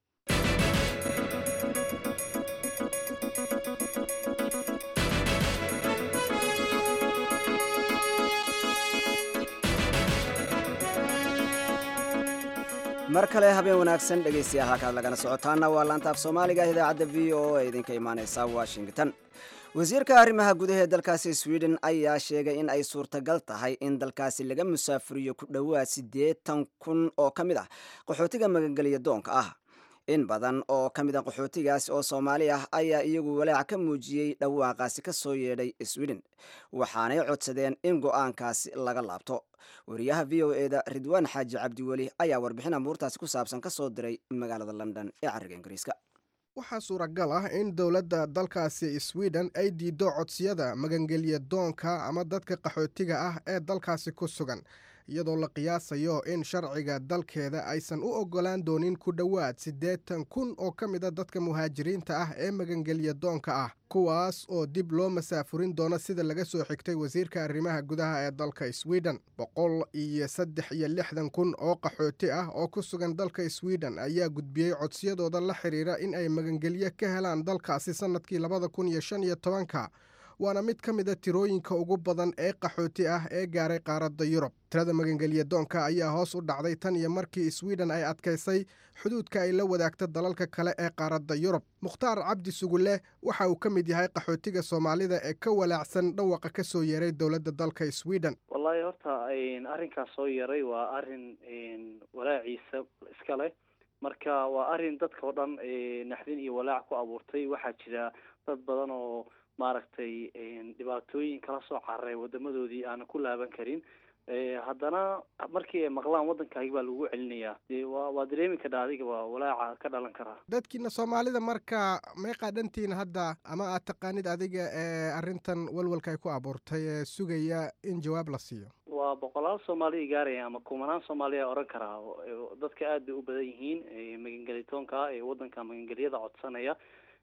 mar kale habeen wanaagsan dhegaystayaal halkaad lagana socotaana waa laanta af soomaaliga idaacadda v o a idinka imaaneysa washington wasiirka arrimaha gudaha ee dalkaasi sweden ayaa sheegay in ay suurtagal tahay in dalkaasi laga musaafuriyo ku dhowaad siddeetan kun oo ka mid ah qaxootiga magangeliya doonka ah in badan oo ka mid a qaxootigaasi oo soomaali ah ayaa iyagu walaac ka muujiyey dhawaaqaasi ka soo yeedhay sweden waxaanay codsadeen in go-aankaasi laga laabto wariyaha v o eda ridwaan xaaji cabdiweli ayaa warbixin amuurtaasi ku saabsan ka soo diray magaalada london ee cariga ingiriiska waxaa suuragal ah in dowladda dalkaasi sweden ay diiddo codsiyada magangelya doonka ama dadka qaxootiga ah ee dalkaasi ku sugan iyadoo la qiyaasayo in sharciga dalkeeda aysan u oggolaan doonin ku dhowaad siddeetan kun oo ka mid a dadka muhaajiriinta ah ee magangelya doonka ah kuwaas oo dib loo masaafurin doono sida laga soo xigtay wasiirka arrimaha gudaha ee dalka sweden boqol iyo saddex iyo lixdan kun oo qaxooti ah oo ku sugan dalka sweden ayaa gudbiyey codsiyadooda la xidhiira in ay magangelyo ka helaan dalkaasi sannadkii labada kun iyo shan iyo tobanka waana mid ka mid a tirooyinka ugu badan ee qaxooti ah ee gaaray qaaradda yurub tirada magangelya doonka ayaa hoos u dhacday tan iyo markii sweden ay adkaysay xuduudka ay la wadaagta dalalka kale ee qaaradda yurub mukhtaar cabdi sugule waxa uu ka mid yahay qaxootiga soomaalida ee ka walaacsan dhawaqa ka soo yeeray dowladda dalka sweden wallaahi horta arrinkaas soo yeeray waa arrin walaaciisa iska leh marka waa arrin dadka oo dhan naxdin iyo walaac ku abuurtay waxaa jira dad badan oo maaragtay dhibaatooyin kala soo cararay wadamadoodii aanan ku laaban karin haddana markii ay maqlaan waddankaagi baa lagu celinayaa dee waa waa dareemi kadha adiga waa walaaca ka dhalan karaa dadkiina soomaalida marka meeqaa dhantiin hadda ama aad taqaanid adiga ee arrintan walwalka ay ku abuurtay ee sugaya in jawaab la siiyo waa boqolaal soomaaliya gaaraya ama kumanaan soomaaliya oran karaa dadka aad bay u badan yihiin magangelitoonka ee waddanka magangelyada codsanaya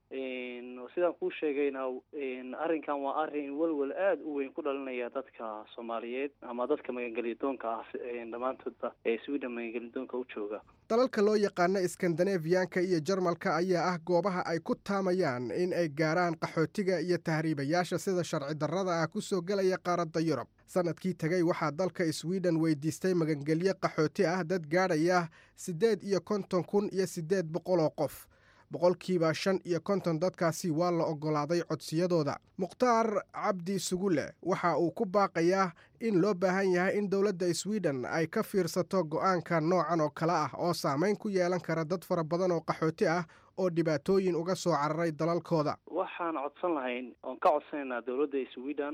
sidaan kuu sheegayna arrinkan waa arrin welwel aada u weyn ku dhalinaya dadka soomaaliyeed ama dadka magangeliyadoonka ah dhammaantoodba ee sweden magangeliyadoonka u jooga dalalka loo yaqaano iskandanefiyanka iyo jarmalka ayaa ah goobaha ay ku taamayaan in ay gaaraan qaxootiga iyo tahriibayaasha sida sharci darrada ah ku soo gelaya qaaradda yurub sanadkii tegey waxaa dalka sweden weydiistay magangelyo qaxooti ah dad gaadhaya siddeed iyo konton kun iyo siddeed boqol oo qof boqolkiiba shan iyo konton dadkaasi waa la oggolaaday codsiyadooda mukhtaar cabdi sugule waxa uu ku baaqayaa in loo baahan yahay in dowladda sweden ay ka fiirsato go'aanka noocan oo kale ah oo saamayn ku yeelan kara dad fara badan oo qaxooti ah oo dhibaatooyin uga soo cararay dalalkooda waxaan codsan lahayn oon ka codsanaynaa dowladda sweden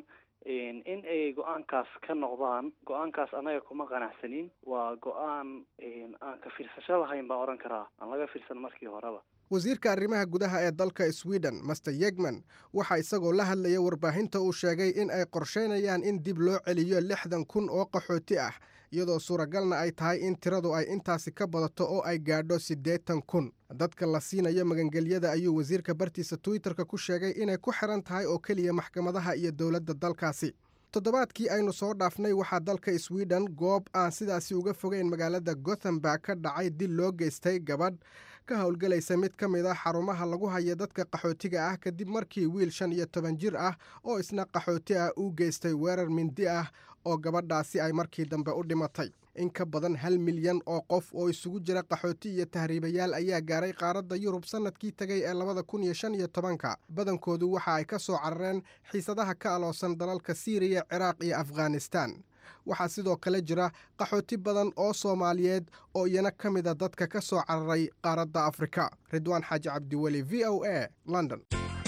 in ay go-aankaas ka noqdaan go-aankaas anaga kuma qanacsanin waa go-aan aan ka fiirsasho lahayn baa odhan karaa aan laga fiirsan markii horeba wasiirka arrimaha gudaha ee dalka sweden master yegman waxaa isagoo la hadlaya warbaahinta uu sheegay in ay qorsheynayaan in dib loo celiyo lixdan kun oo qaxooti ah iyadoo suuragalna ay tahay in tiradu ay intaasi ka badato oo ay gaadho siddeetan kun dadka la siinayo magangelyada ayuu wasiirka bartiisa twitterka ku sheegay inay ku xiran tahay oo keliya maxkamadaha iyo dowladda dalkaasi toddobaadkii aynu soo dhaafnay waxaa dalka sweden goob aan sidaasi uga fogeyn magaalada gothenburg ka dhacay dil loo geystay gabadh ka howlgelaysa mid ka mid a xarumaha lagu haya dadka qaxootiga ah kadib markii wiil shan iyo toban jir ah oo isna qaxooti ah uu geystay weerar mindi ah oo gabadhaasi ay markii dambe u dhimatay in ka badan hal milyan oo qof oo isugu jira qaxooti iyo tahriibayaal ayaa gaaray qaaradda yurub sannadkii tegay ee labada kun iyo shan iyo tobanka badankoodu waxa ay ka soo carareen xiisadaha ka aloosan dalalka siiriya ciraaq iyo afghanistan waxaa sidoo kale jira qaxooti badan oo soomaaliyeed oo iyana ka mida dadka ka soo cararay qaaradda afrika ridwaan xaaji cabdiweli v o a london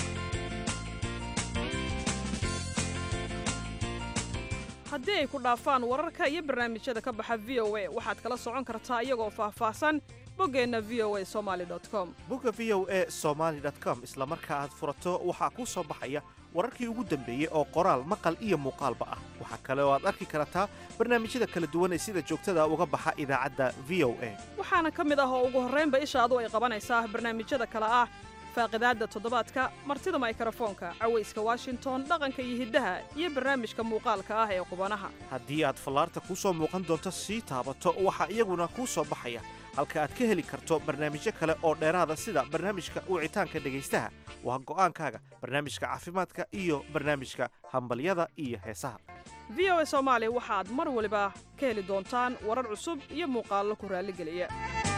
haddii ay ku dhaafaan wararka iyo barnaamijyada ka baxa v o a waxaad kala socon kartaa iyagoo faahfaahsan boggeenna v o a somaali com bogga v o a somaali com isla marka aad furato waxaa kuu soo baxaya wararkii ugu dambeeyey oo qoraal maqal iyo muuqaalba ah waxaa kale oo aad arki kartaa barnaamijyada kala duwan ee sida joogtada uga baxa idaacadda v o a waxaana ka mid ah oo ugu horraynba ishaadu ay qabanaysaa barnaamijyada kale ah faaqidaadda toddobaadka martida maykrofoonka cawayska washington dhaqanka iyo hiddaha iyo barnaamijka muuqaalka ah ee qubanaha haddii aad fallaarta kuu soo muuqan doonto sii taabato waxaa iyaguna kuu soo baxaya halka aad ka heli karto barnaamijyo kale oo dheeraada sida barnaamijka wicitaanka dhegaystaha waa go'aankaaga barnaamijka caafimaadka iyo barnaamijka hambalyada iyo heesaha v o a soomaali waxaad mar waliba ka heli doontaan warar cusub iyo muuqaallo ku raalligeliya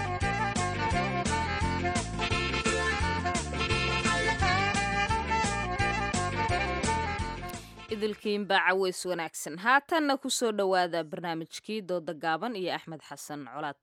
idilkiinbaa caweys wanaagsan haatanna ku soo dhowaada barnaamijkii dooda gaaban iyo axmed xasan colaad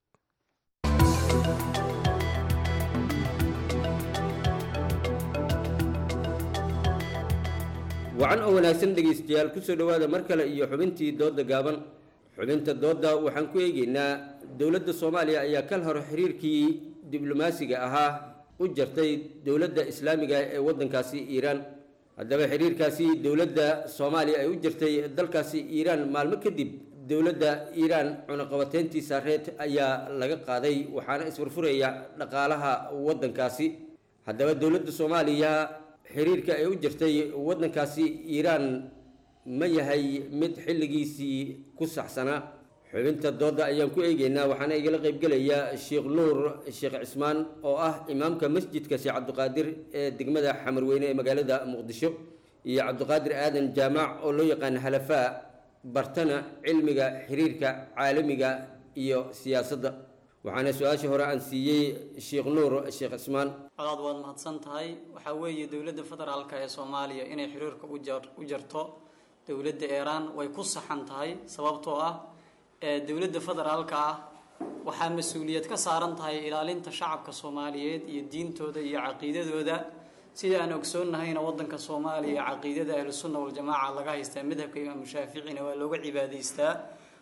wacan oo wanaagsan dhegaystayaal kusoo dhowaada mar kale iyo xubintii doodda gaaban xubinta doodda waxaan ku eegaynaa dowladda soomaaliya ayaa kal hore xiriirkii diblomaasiga ahaa u jartay dowladda islaamiga ee waddankaasi iiraan haddaba xiriirkaasi dowladda soomaaliya ay u jirtay dalkaasi iiraan maalmo kadib dowladda iiraan cunaqabateyntii saareed ayaa laga qaaday waxaana isfurfuraya dhaqaalaha waddankaasi haddaba dowladda soomaaliya xiriirka ay u jirtay waddankaasi iiraan ma yahay mid xilligiisii ku saxsanaa xubinta doodda ayaan ku eegeynaa waxaana igala qaybgelaya sheekh nuur sheekh cismaan oo ah imaamka masjidka sheekh cabdiqaadir ee degmada xamarweyne ee magaalada muqdisho iyo cabdiqaadir aadan jaamac oo loo yaqaana halafaa bartana cilmiga xiriirka caalamiga iyo siyaasadda waxaana su-aasha hore aan siiyey sheekh nuur sheekh cismaan colaad waad mahadsan tahay waxaa weeye dowladda federaalka ee soomaaliya inay xiriirka u jarto dowladda iiraan way ku saxan tahay sababtoo ah dowladda federaalka ah waxaa mas-uuliyad ka saaran tahay ilaalinta shacabka soomaaliyeed iyo diintooda iyo caqiidadooda sida aan ogsoonnahayna waddanka soomaaliya caqiidada ahlusunna waljamaaca laga haystaa madhabka imaamu shaaficina waa looga cibaadaystaa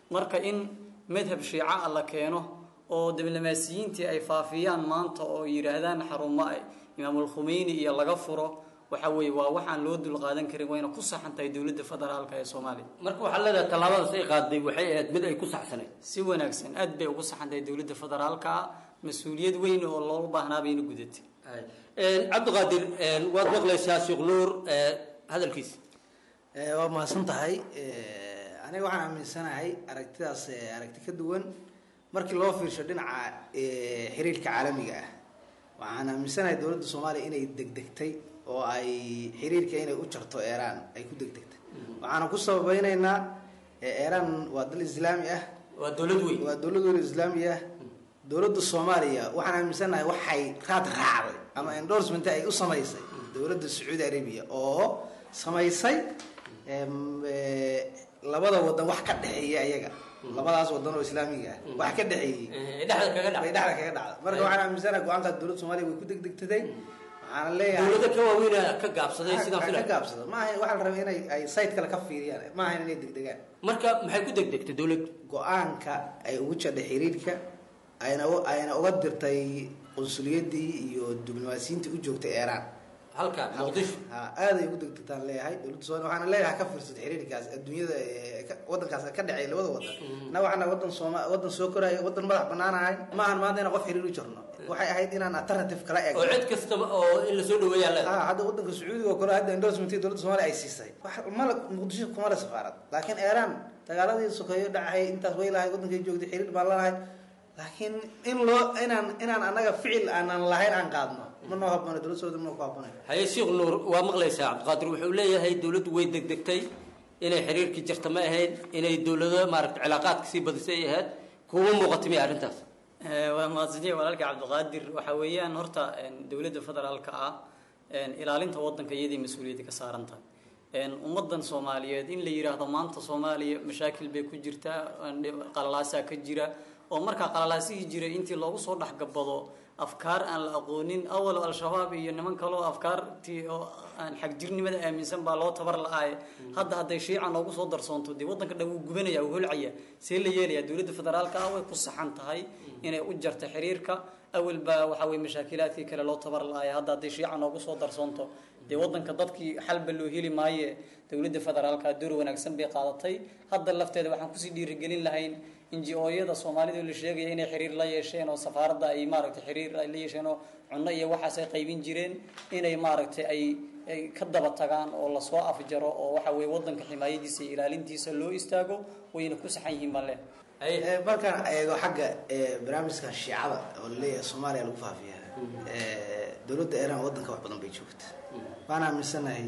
marka in madhab shiica ah la keeno oo diblomaasiyiintii ay faafiyaan maanta oo yidhaahdaan xarumo imaamul khumeyni iyo laga furo waxa weeye waa waxaan loo dulqaadan karin wayna ku saxan tahay dowladda federaalka ee soomaaliya marka waxaa leedahay tallaabadaas ay qaaday waxay ahayd mid ay ku saxsanayd si wanaagsan aad bay ugu saxan tahay dowladda federaalka ah mas-uuliyad weyn oo looga baahnaa bayna gudatay cabdiqaadir waad maqlaysaa sheekh nuur hadalkiisa waa mahadsan tahay aniga waxaan aaminsanahay aragtidaas aragti ka duwan markii loo fiirsho dhinaca xiriirka caalamiga ah waxaan aaminsanahay dowladda soomaaliya inay degdegtay oo ay xiriirka inay u jarto iiraan ay ku degdegtay waxaana ku sababeyneynaa iiraan waa dal islaami ah waa dowlad weyn waa dowlad weyn islaami ah dowladda soomaaliya waxaan aaminsanahay waxay raad raacday ama endorsement ay u samaysay dowladda sacuudi arabia oo samaysay labada wadan wax ka dhexeeya ayaga labadaas wadan oo islaamiga ah wax ka dhexeeyey dhexda kaga dhacday dhexda kaga dhacda marka waxaan aaminsanahay go-aankaas dowladda soomaaliya way ku degdegtaday waxaana leeyahay dowlada ka waaweyn ka gaabsaday sidaan ka filay gaabsada ma ahayn waxaa la rabay inay ay site kale ka fiiriyaan ma ahayn inay degdegaan marka maxay ku degdegtay dowladdu go-aanka ay ugu jadhay xiriirka ayna ayna uga dirtay qunsuliyadii iyo diblomaasiyiintii u joogtay iiraan halka muqdisho ha aaday ugu degdegtaan leeyahay dowladda soomaaliya waxaana leeyahay ka fiirsatay xiriirkaas adduunyada wadankaas ka dhexeey labada wadan na waxaana wadan sooma wadan soo koraya wadan madax banaanahay ma ahan maanta inaan qof xiriir u jirno waxay ahayd inaan alternative kala eegno oo cid kastaba oo in lasoo dhaweeyaa leedahay ha hadda wadanka sacuudiga oo kale hadda endorsementii dowladda soomaaliya ay siisay wax mala muqdisho kuma le safaarad laakiin iiraan dagaaladii sokeeyo dhacay intaas way lahay wadankay joogtay xiriir baan lalahay laakiin in loo inaan inaan annaga ficil aanan lahayn aan qaadno ma noo habboona dowladda sacuudi ma ku habboonay haye sheekh nuur waa maqlaysaa cabdiqaadir wuxuu leeyahay dowladdu way degdegtay inay xiriirkii jirta ma ahayd inay dowlado maaragta cilaaqaadka sii badisay ay ahayd kuma muuqata miya arrintaas waa mahadsantihi walaalka cabdiqaadir waxa weeyaan horta dowladda federaalka ah ilaalinta wadanka iyadii mas-uuliyadda ka saaran tahay ummadan soomaaliyeed in la yidhaahdo maanta soomaaliya mashaakil bay ku jirtaa qalalaasaa ka jira oo markaa qalalaasihii jiray intii loogu soo dhexgabado afkaar aan la aqoonin awal al-shabaab iyo niman kaleo afkaartii oo aan xagjirnimada aaminsan baa loo tabar la-aaye hadda hadday shiica noogu soo darsoonto dee waddanka dhan wuu gubanaya wuu holcaya see la yeelaya dowladda federaalka ah way ku saxan tahay inay u jarto xiriirka awal baa waxa weye mashaakilaadkii kale loo tabar la-aaya hadda hadday shiica noogu soo darsoonto dee waddanka dadkii xalba loo heli maaye dowladda federaalka door wanaagsan bay qaadatay hadda lafteeda waxaan kusii dhiirigelin lahayn inji-ooyada soomaalida la sheegaya inay xiriir la yeesheen oo safaaradda ay maaragtay xiriir ay la yeesheen oo cunno iyo waxaas ay qaybin jireen inay maaragtay ay ay ka daba tagaan oo lasoo afjaro oo waxa weye waddanka ximaayadiisa iyo ilaalintiisa loo istaago wayna ku saxan yihiin baan leh markaan eego xagga barnaamijka shiicada oo laleeyahay soomaaliya lagu faafiya dowladda iiraan waddanka wax badan bay joogta waan aaminsanahay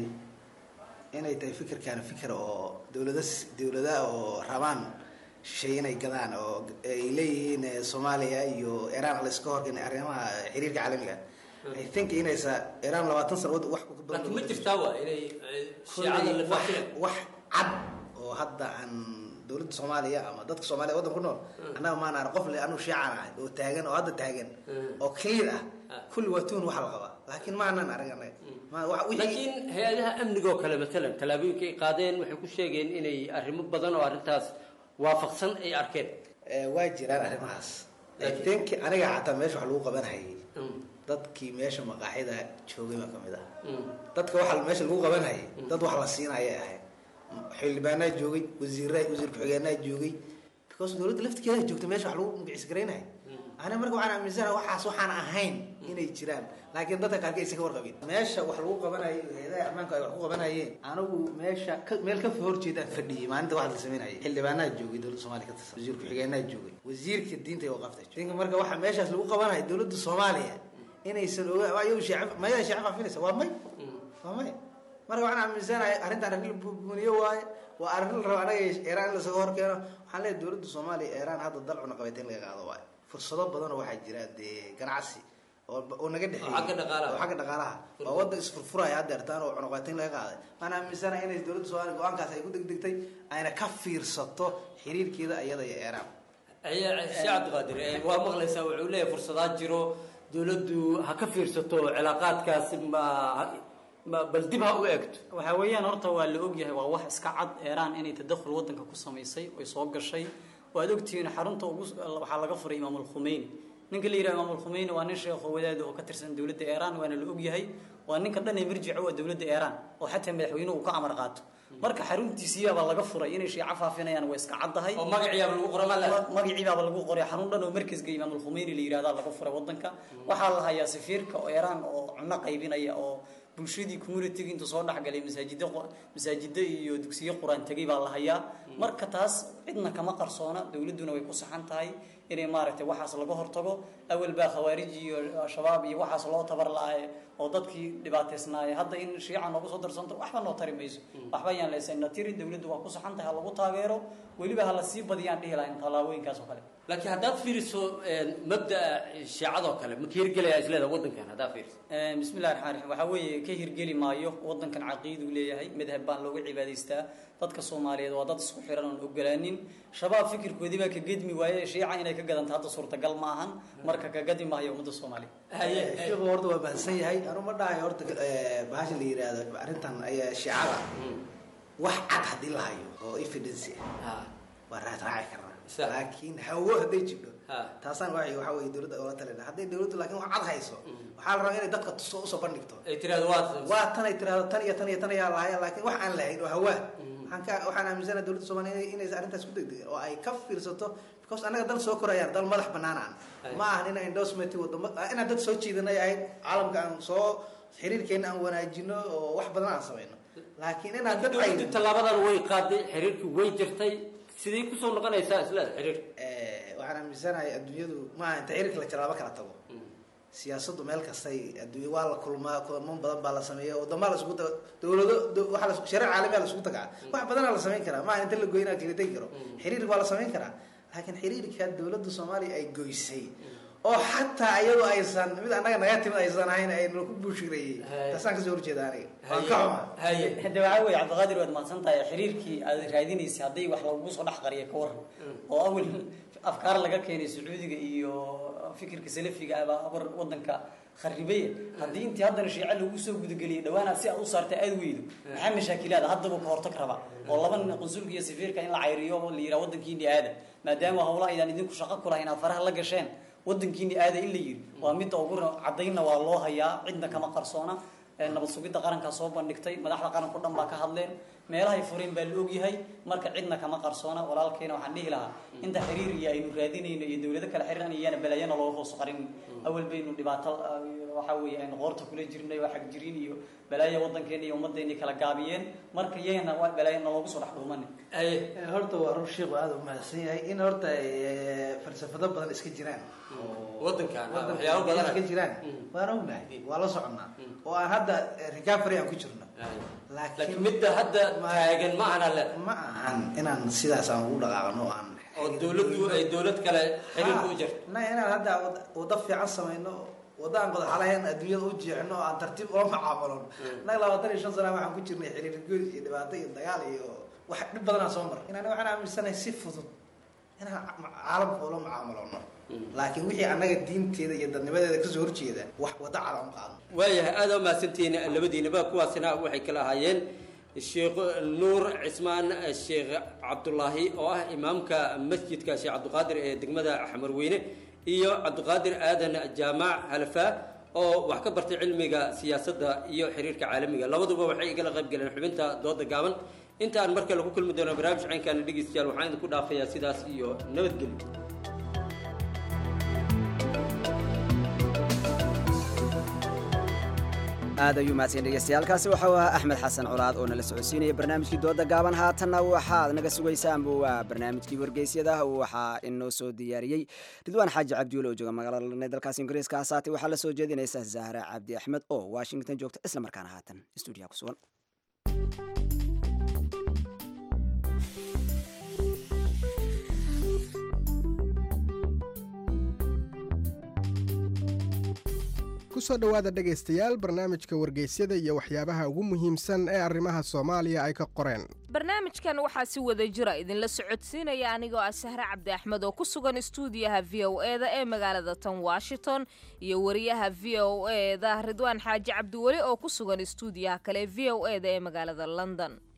inay tahay fikirkaana fikir oo dowlada dowlada oo rabaan shisheeye inay gadaan oo ay leeyihiin soomaaliya iyo iiraan layska horgen arrimaha xiriirka caalamiga i think inaysa iiraan labaatan sano wad wax laakiin ma jirtaa waa inay shiicada la wax faafiyaan wax cad oo hadda aan dowladda soomaaliya ama dadka soomaaliya waddan ku nool annaga maan ara qof le anu shiican ahay oo taagan oo hadda taagan oo clear ah kulli waa tuun waxa la qabaa laakiin ma anaan arag annaga ma wax wixii laakiin hay-adaha amnigoo kale matalan tallaabooyinka ay qaadeen waxay ku sheegeen inay arrimo badan oo arrintaas waafaqsan ay arkeen waa jiraan arrimahaas i think aniga xataa meesha wax lagu qabanhayay dadkii meesha maqaaxida joogay baa kamid ah dadka waxa meesha lagu qabanhayay dad wax la siinaya ahayd xildhibaanaa joogay wasiira wasiir ku-xigeenaa joogay because dowladda laftigeeda joogta meesha wax lagu magaciis garaynaya ani marka waxaan aaminsanaha waxaas waxaan ahayn inay jiraan laakiin dadka qaarka aysan ka warqabin meesha wax lagu qabanayo hay-adaha ammaanka ay wax ku qabanayeen anigu meesha ka- meel ka horjeedaan fadhiyey maalinta wax la sameynayay xildhibaanaa joogay dowladda soomaaliya ka tirsan wasiir ku-xigeenaa joogay wasiirka diinta iyo waqafta joogay marka waxa meeshaas lagu qabanayo dowladda soomaaliya inaysan oga ayagu shacab mayaa shacab faafinaysa waa may waa may marka waxaan aaminsanahay arrintan arrin la buuniyo waaye waa arrin la rabo anaga iiraan in lasaga hor keeno waxaan leeyahay dowladda soomaaliya iiraan hadda dal cunaqabateyn laga qaado waaye fursado badan oo waxaa jira dee ganacsi oo oo naga dhexeeyay xagga dhaqaalaha. oo xagga dhaqaalaha oo wadda isfurfuraya haddeertaan oo cunaqabateyn laga qaaday waxaan aaminsanahay inay dowladda soomaaliya go-aankaas ay ku degdegtay ayna ka fiirsato xiriirkeeda iyada iyo iiraan sheekh cabdiqaadir eh, waa maqlaysaa wuxuu leeyahay fursadaa jiro dowladdu ha ka fiirsato cilaaqaadkaas ma ma- bal dib ha u eegto waxa weeyaan horta waa la ogyahay waa wax iska cad eeraan inay tadakhul waddanka ku samaysay oy soo gashay waad ogtihiin xarunta ugu waxaa laga furay imaamul khumeyni ninka la yidhaha imaamul khumeyni waa nin sheekho wadaad oo ka tirsan dowladda iiraan waana la ogyahay waa ninka dhan ee marjica waa dowladda iiraan oo xataa madaxweynuhu uu ka amar qaato marka xaruntiisiyaabaa laga furay inay shiico faafinayaan waa iska caddahay oo magaciibaaba lagu qoray ma le magaciibaaba lagu qoray xarun dhan oo markasga imaamul khumeyni la yidhahdaa laga furay wadanka waxaa la hayaa safiirka oo iiraan oo cunno qaybinaya oo bulshadii communitiga intuu soo dhexgalay masaajida masaajida iyo dugsiyo qur-aan tegay baa la hayaa marka taas cidna kama qarsoona dowladduna way ku saxan tahay inay maaragtay waxaas laga hortago awal baa khawaarij iyo shabaab iyo waxaas loo tabar la-ay oo dadkii dhibaataysnaayay hadda in shiica noogu soo darsanto waxba noo tari mayso waxba ayaan leysayna tiri dowladdu waa ku saxan tahay ha lagu taageero weliba ha la sii badiyaan dhihi lahayn tallaabooyinkaas oo kale laakiin haddaad fiiriso mabda'a shiicadoo kale ma ka hirgelaya isleeda waddankan haddaad fiiriso bismillahi raxmaan raxiim waxaa weeye ka hirgeli maayo waddankan caqiiduu leeyahay madhab baan looga cibaadaystaa dadka soomaaliyeed waa dad isku xiran oon ogolaanin shabaab fikirkoodii baa ka gedmi waaye shiica inay ka gadanta hadda suurtagal ma ahan marka ka gadi maayo ummadda soomaaliya sheekhu horta waa bahansan yahay anu ma dhahayo horta bahasha la yidhaahdo arrintan ayaa shiicada wax cad haddii la hayo oo evidence ah waa raad raaci karnaa laakiin hawo hadday jidho taasaan waay waxa weye dowladda oola talina hadday dowladdu laakiin wax cad hayso waxaa la rabaa inay dadka tuso usoo bandhigto ay tirahdo waa waa tan ay tirahdo tan iyo tan iyo tan ayaa lahaya laakiin wax aan lahayn oo hawaa waxaan ka waxaan aaminsanahay dowladda soomaaliya inay inay arrintaas ku degdegeen oo ay ka fiirsato because annaga dal soo korayaan dal madax banaanaan ma ahan inaan endorsement wadamo inaan dad soo jiidanay ahayd caalamka aan soo xiriirkeena aan wanaajino oo wax badan aan samayno laakiin inaan dad dowladdu tallaabadan way qaaday xiriirkii way jirtay sidii kusoo noqonaysaa isleeda xiriir waxaan aaminsanahay adduunyadu maaha inta xiriirka la jalaabo kala tago siyaasaddu meel kastay adduunya waa la kulmaa kulamo badan baa la sameeya wadamaa la isugu taga dowlado waxaa la shareec caalamiya la isugu tagaa wax badanaa la samayn karaa maaha inta la goynaa kala tegi karo xiriir waa la samayn karaa laakiin xiriirka dowladda soomaaliya ay goysay oo xataa iyadoo aysan mid annaga naga timid aysan ahayn ay nagu buushireeyey taasaan kasoo horjeeda aniga waan ka xuma hade waxaa weeye cabdiqaadir waad mahadsan tahay xiriirkii aad raadinaysay hadday wax lagugu soo dhex qariya ka waran oo awal afkaar laga keenay sacuudiga iyo fikirka salafiga abaa abar wadanka kharibaya haddii intii haddana shiice lagu soo gudageliyay dhawaana si aad u saartay aad weydo maxaa mashaakilaada haddaba ka hortag raba oo laba nin qunsulka iyo safiirka in la cayriyo oo la yidhaha waddankiini aada maadaama howla aydan idinku shaqo ku lahayn aad faraha la gasheen waddankiini aada in la yiri waa midda ugu caddaynna waa loo hayaa cidna kama qarsoona nabad sugidda qarankaa soo bandhigtay madaxda qaranka o dhan baa ka hadleen meelahay fureen baa la ogyahay marka cidna kama qarsoona walaalkeena waxaan dhihi lahaa inta xiriir iyo aynu raadinayno iyo dowlado kale xiriiran iyana balaayana looga hoos qarin awal baynu dhibaato waxa weeye aynu qoorta kula jirnay waa xag jirin iyo balaayo waddankeena iyo ummaddeeni kala gaabiyeen marka iyagana waa balaayana loogu soo dhex dhuumanin horta waa rur sheekhu aada u mahadsan yahay in horta falsafado badan iska jiraan waddankan waxyaabo badan iska jiraan waan ognahay waa la soconnaa oo aan hadda recovery aan ku jirno laakiin midda hadda taagan ma ahana le ma ahan inaan sidaas aan ugu dhaqaaqno oo aan oo dowladdu ay dowlad kale xiriirka u jirto na inaan hadda wada fiican samayno wada aan qodaxalahayn adduunyada u jeexno oo aan tartiib ula macaamulon innaga labaatan iyo shan sana waxaan ku jirnay xiriir goys iyo dhibaato iyo dagaal iyo wax dhib badan aan soo maray inaan waxaan aaminsanahay si fudud inaan caalamka ula macaamulano laakiin wixii annaga diinteeda iyo dadnimadeeda kasoo horjeeda wax wada cala un qaadno waayahay aada u mahadsantihiin labadiinaba kuwaasina waxay kala ahaayeen sheekh nuur cismaan sheekh cabdulaahi oo ah imaamka masjidka sheekh cabdiqaadir ee degmada xamarweyne iyo cabdiqaadir aadan jaamac halafaa oo wax ka bartay cilmiga siyaasadda iyo xiriirka caalamiga labaduba waxay igala qayb galeen xubinta dooda gaaban inta aan mar kale ku kulmi doono barnaamij caynkaana dhegeystayaal waxaan idinku dhaafayaa sidaas iyo nabadgelyo aad ayuu mahadsan dhegeystayaaalkaasi waxau ahaa axmed xasan colaad oo nala socodsiinaya barnaamijkii dooda gaaban haatanna waxaad naga sugaysaanbu waa barnaamijkii wargeysyada waxaa inoo soo diyaariyey ridwaan xaaji cabdiwel oo jooga magaalada lane dalkaas ingiriiska hasaate waxaa la soo jeedinaysa zahra cabdi axmed oo washington joogta isla markaana haatan stuudiyaha ku sugan kusoo dhowaada dhegaystayaal barnaamijka wargeysyada iyo waxyaabaha ugu muhiimsan ee arrimaha soomaaliya ay ka qoreen barnaamijkan waxaa si wada jira idinla socodsiinaya anigoo ah sahre cabdi axmed oo ku sugan istuudiyaha v o e da ee magaalada tan washington iyo wariyaha v o e da ridwaan xaaji cabdiweli oo ku sugan istuudiyaha kale v o e da ee magaalada london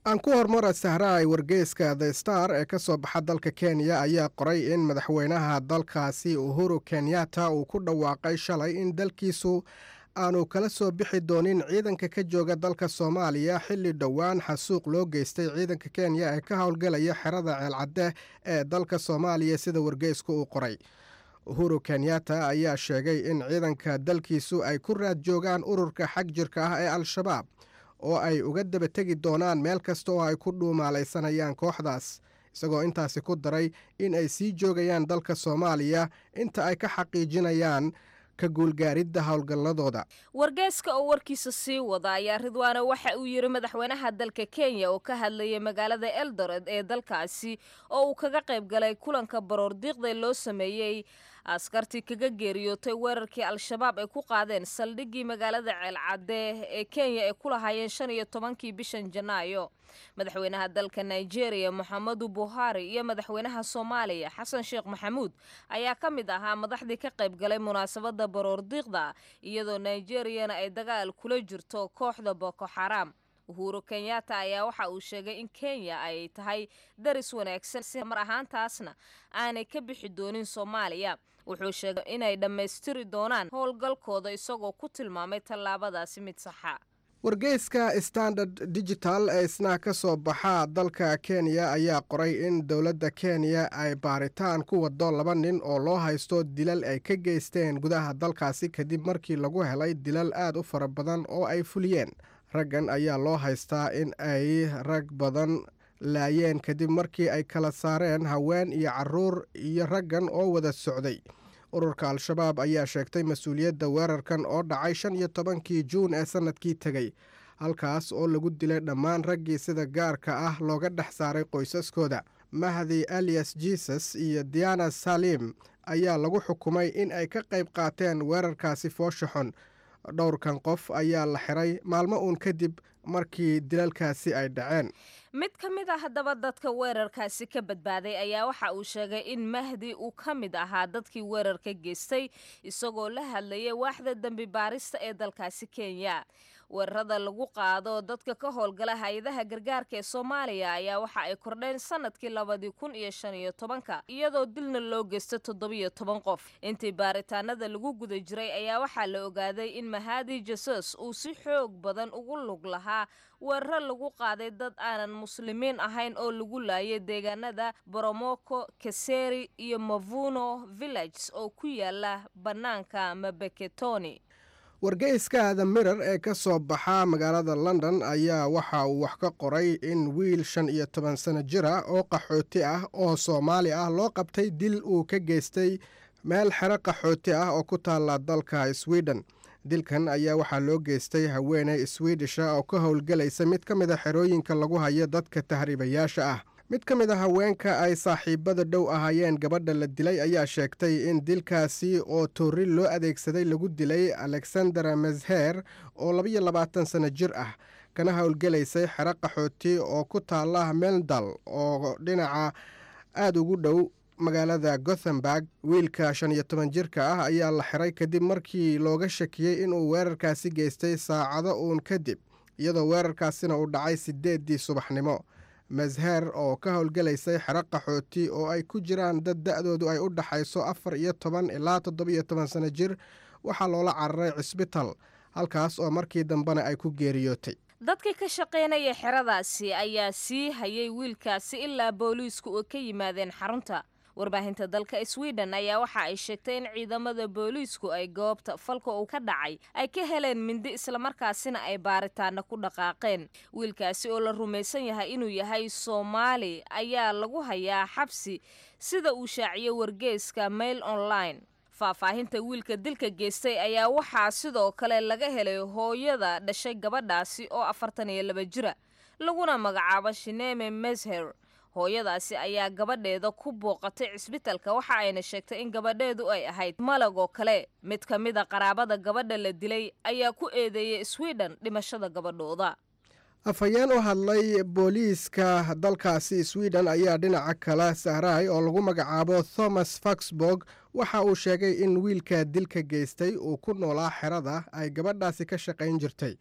aan ku hormara sahraay wargeyska the star ee ka soo baxa dalka kenya ayaa qoray in madaxweynaha dalkaasi uhuru kenyatta uu ku dhawaaqay shalay in dalkiisu aanu kala soo bixi doonin ciidanka ka jooga dalka soomaaliya xilli dhowaan xasuuq loo geystay ciidanka kenya ee ka howlgalaya xerada ceelcadde ee dalka soomaaliya sida wargeysku uu qoray uhuru kenyatta ayaa sheegay in ciidanka dalkiisu ay ku raad joogaan ururka xag jirka ah ee al-shabaab oo ay uga daba tegi doonaan meel kasta oo ay ku dhuumaalaysanayaan kooxdaas isagoo intaasi ku daray in ay sii joogayaan dalka soomaaliya inta ay ka xaqiijinayaan ka guulgaaridda howlgalladooda wargeyska oo warkiisa sii wada ayaa ridwaane waxa uu yidhi madaxweynaha dalka kenya oo ka hadlayay magaalada eldoret ee dalkaasi oo uu kaga qayb galay kulanka baroor diiqda loo sameeyey askartii kaga geeriyootay weerarkii al-shabaab ay ku qaadeen saldhiggii magaalada ceelcadde ee kenya ay ku lahaayeen shan iyo tobankii bishan janaayo madaxweynaha dalka nigeria moxamedu buhari iyo madaxweynaha soomaaliya xasan sheekh maxamuud ayaa ka mid ahaa madaxdii ka qayb galay munaasabadda baroor diiqda iyadoo nigeriyana ay dagaal kula jirto kooxda boko xaram uhuru kenyatta ayaa waxa uu sheegay in kenya ay tahay daris wanaagsan si mar ahaantaasna aanay ka bixi doonin soomaaliya wuxuu sheegay inay dhammaystiri doonaan howlgalkooda isagoo ku tilmaamay tallaabadaasi mid saxa wargeyska standard digital ee isna ka soo baxa dalka kenya ayaa qoray in dowladda kenya ay baaritaan ku wado laba nin oo loo haysto dilal ay ka geysteen gudaha dalkaasi kadib markii lagu helay dilal aad u fara badan oo ay fuliyeen raggan ayaa loo haystaa in ay rag badan laayeen kadib markii ay kala saareen haween iyo caruur iyo raggan oo wada socday ururka al-shabaab ayaa sheegtay mas-uuliyadda weerarkan oo dhacay shan iyo tobankii juun ee sannadkii tegey halkaas oo lagu dilay dhammaan raggii sida gaarka ah looga dhex saaray qoysaskooda mahdi alias jesus iyo diana salim ayaa lagu xukumay in ay ka qayb qaateen weerarkaasi foosha xun dhowrkan qof ayaa la xiray maalmo uun kadib markii dilalkaasi ay dhaceen mid ka mid a haddaba dadka weerarkaasi ka badbaaday ayaa waxa uu sheegay in mahdi uu ka mid ahaa dadkii weerarka geystay isagoo la hadlayay waaxda dembi baarista ee dalkaasi kenya weerarada lagu qaado dadka ka howlgala hay-adaha gargaarka ee soomaaliya ayaa waxa ay kordheen sanadkii labadii kun iyo shan iyo tobanka iyadoo dilna loo geysta toddobiyo toban qof intii baaritaanada lagu guda jiray ayaa waxaa la ogaaday in mahadi jesus uu si xoog badan ugu lug lahaa weeraro lagu qaaday dad aanan muslimiin ahayn oo lagu laayay deegaanada boromoko kaseri iyo mavuno villages oo ku yaala bannaanka mabeketoni wargeyska the mirer ee ka soo baxa magaalada london ayaa waxa uu wax ka qoray in wiil shan iyo toban sano jir ah oo qaxooti ah oo soomaali ah loo qabtay dil uu ka geystay meel xero qaxooti ah oo ku taalla dalka sweden dilkan ayaa waxaa loo geystay haweeney swedisha oo ka howlgelaysa mid ka mid a xerooyinka lagu hayo dadka tahriibayaasha ah mid ka mid a haweenka ay saaxiibada dhow ahaayeen gabadha la dilay ayaa sheegtay in dilkaasi oo toori loo adeegsaday lagu dilay alexandera mesher oo labayo labaatan sano jir ah kana howlgelaysay xero qaxooti oo ku taala meldal oo dhinaca aada ugu dhow magaalada gothenburg wiilka shan iyo toban jirka ah ayaa la xiray kadib markii looga shakiyey inuu weerarkaasi geystay saacado uun kadib iyadoo weerarkaasina uu dhacay sideedii subaxnimo mesher oo ka howlgelaysay xero qaxooti oo ay ku jiraan dad da-doodu ay u dhaxayso afar iyo toban ilaa toddobiyo toban sano jir waxaa loola cararay cisbital halkaas oo markii dambena ay ku geeriyootay dadkii ka shaqaynaya xeradaasi ayaa sii hayay wiilkaasi ilaa booliisku oo ka yimaadeen xarunta warbaahinta dalka sweden ayaa waxa ay sheegtay in ciidamada booliisku ay goobta falka uu ka dhacay ay ka heleen mindi islamarkaasina ay baaritaana ku dhaqaaqeen wiilkaasi oo la rumaysan yahay inuu yahay soomaali ayaa lagu hayaa xabsi sida uu shaaciyey wargeyska mail online faahfaahinta wiilka dilka geystay ayaa waxaa sidoo kale laga helay hooyada dhashay gabadhaasi oo afartan iyo laba jira laguna magacaabo shineme mesher hooyadaasi ayaa gabadheeda ku booqatay cisbitalka waxa ayna sheegtay in gabadheedu ay ahayd malag oo kale mid ka mid a qaraabada gabadha la dilay ayaa ku eedeeyay sweden dhimashada gabadhooda afhayeen u hadlay booliiska dalkaasi sweden ayaa dhinaca kale sahraay oo lagu magacaabo thomas faxburg waxa uu sheegay in wiilka dilka geystay uu ku noolaa xerada ay gabadhaasi ka shaqayn jirtay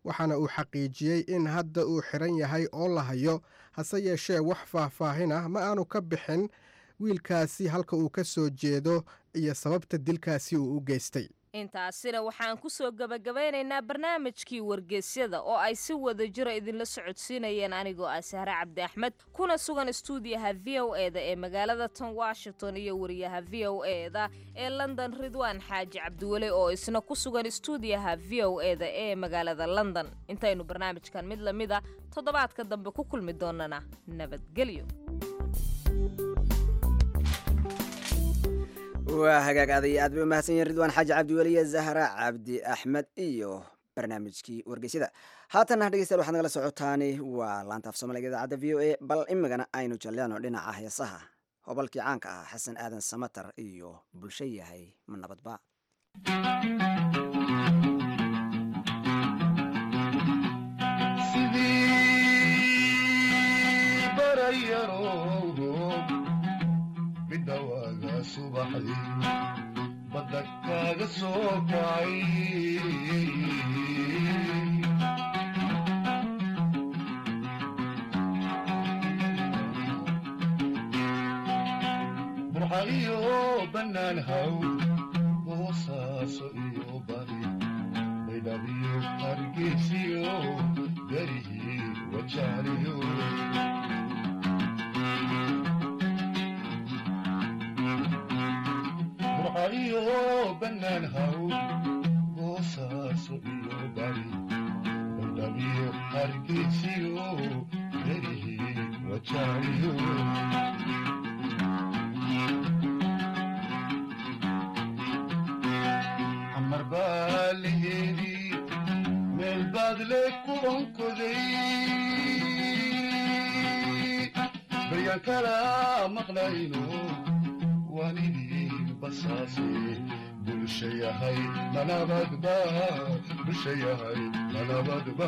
waxaana uu xaqiijiyey in hadda uu xiran yahay oo la hayo hase yeeshee wax faahfaahin ah ma aanu ka bixin wiilkaasi halka uu ka soo jeedo iyo sababta dilkaasi uu u geystay intaasina waxaan ku soo gebagabeynaynaa barnaamijkii wargeysyada oo ay si wada jira idinla socodsiinayeen anigoo ah sahre cabdi axmed kuna sugan stuudiyaha v o e da ee magaalada tan washington iyo wariyaha v o e da ee london ridwaan xaaji cabdiweli oo isna ku sugan stuudiyaha v o e da ee magaalada london intaynu barnaamijkan mid lamid a toddobaadka dambe ku kulmi doonana nabadgelyo waa hagaag aday aad bay umahadsan yihin ridwaan xaaji cabdiweliye zahra cabdi axmed iyo barnaamijkii wargeysyada haatanna dhegeystayaal waxaad nagala socotaani waa laanta af soomaaliga idaacadda v o a bal imigana aynu jalleeno dhinaca heesaha hobalkii caanka ah xasan aadan samatar iyo bulsho yahay ma nabadba badda kaaga soo kacay burxa iyo bannaan haw boosaaso iyo bari baydhabiyo hargeysiyo garihii wajaaliyo iyo bannaan haw boosaaso iyo bari baydhabiyo hargeysiyo garihii wajaaliyo xamar baa laheedii meel baad le ku onkoday baryaan kala maqlayno waanidii basaase bulsha yahay manabadba bulsha yahay manabadba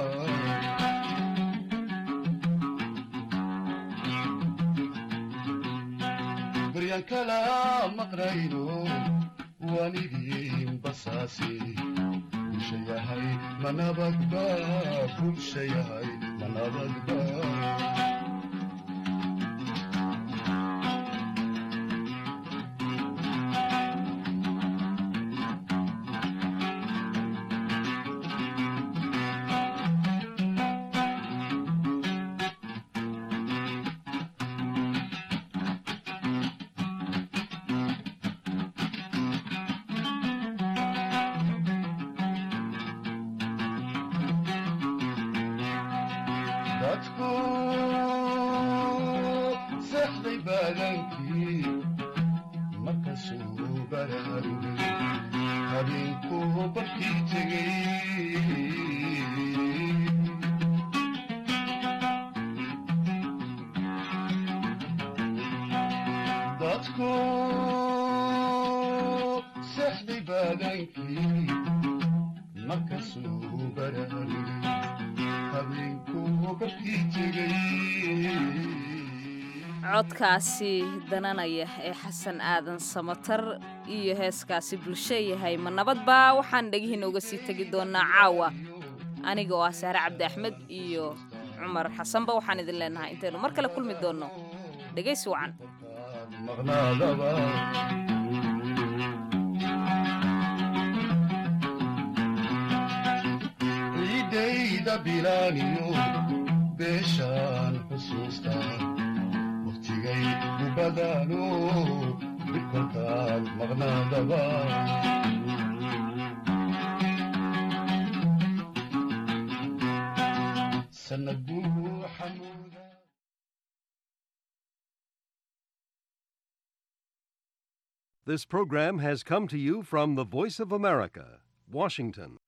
baryaan kala maqnayno waanidii basaase bulsha yahay manabadba bulsha yahay manabadba dadku seexday baadankii markasuu baraarugay habeenkuu barkii tegey dadku seexday baadankii markasuu baraarugay codkaasi dananaya ee xasan aadan samatar iyo heeskaasi bulsho yahay ma nabadba waxaan dhegihiina uga sii tegi doonaa caawa aniga oo ah sahre cabdi axmed iyo cumar xasanba waxaan idin leenahay intaynu mar kale kulmi doonno dhegaysi wacan ciidayda bilaaniyo beeshaan xusuusta wakhtigay ubadaano bidkolkaad maqnaadaba sanad buu xamuuda This program has come to you from the Voice of America, Washington.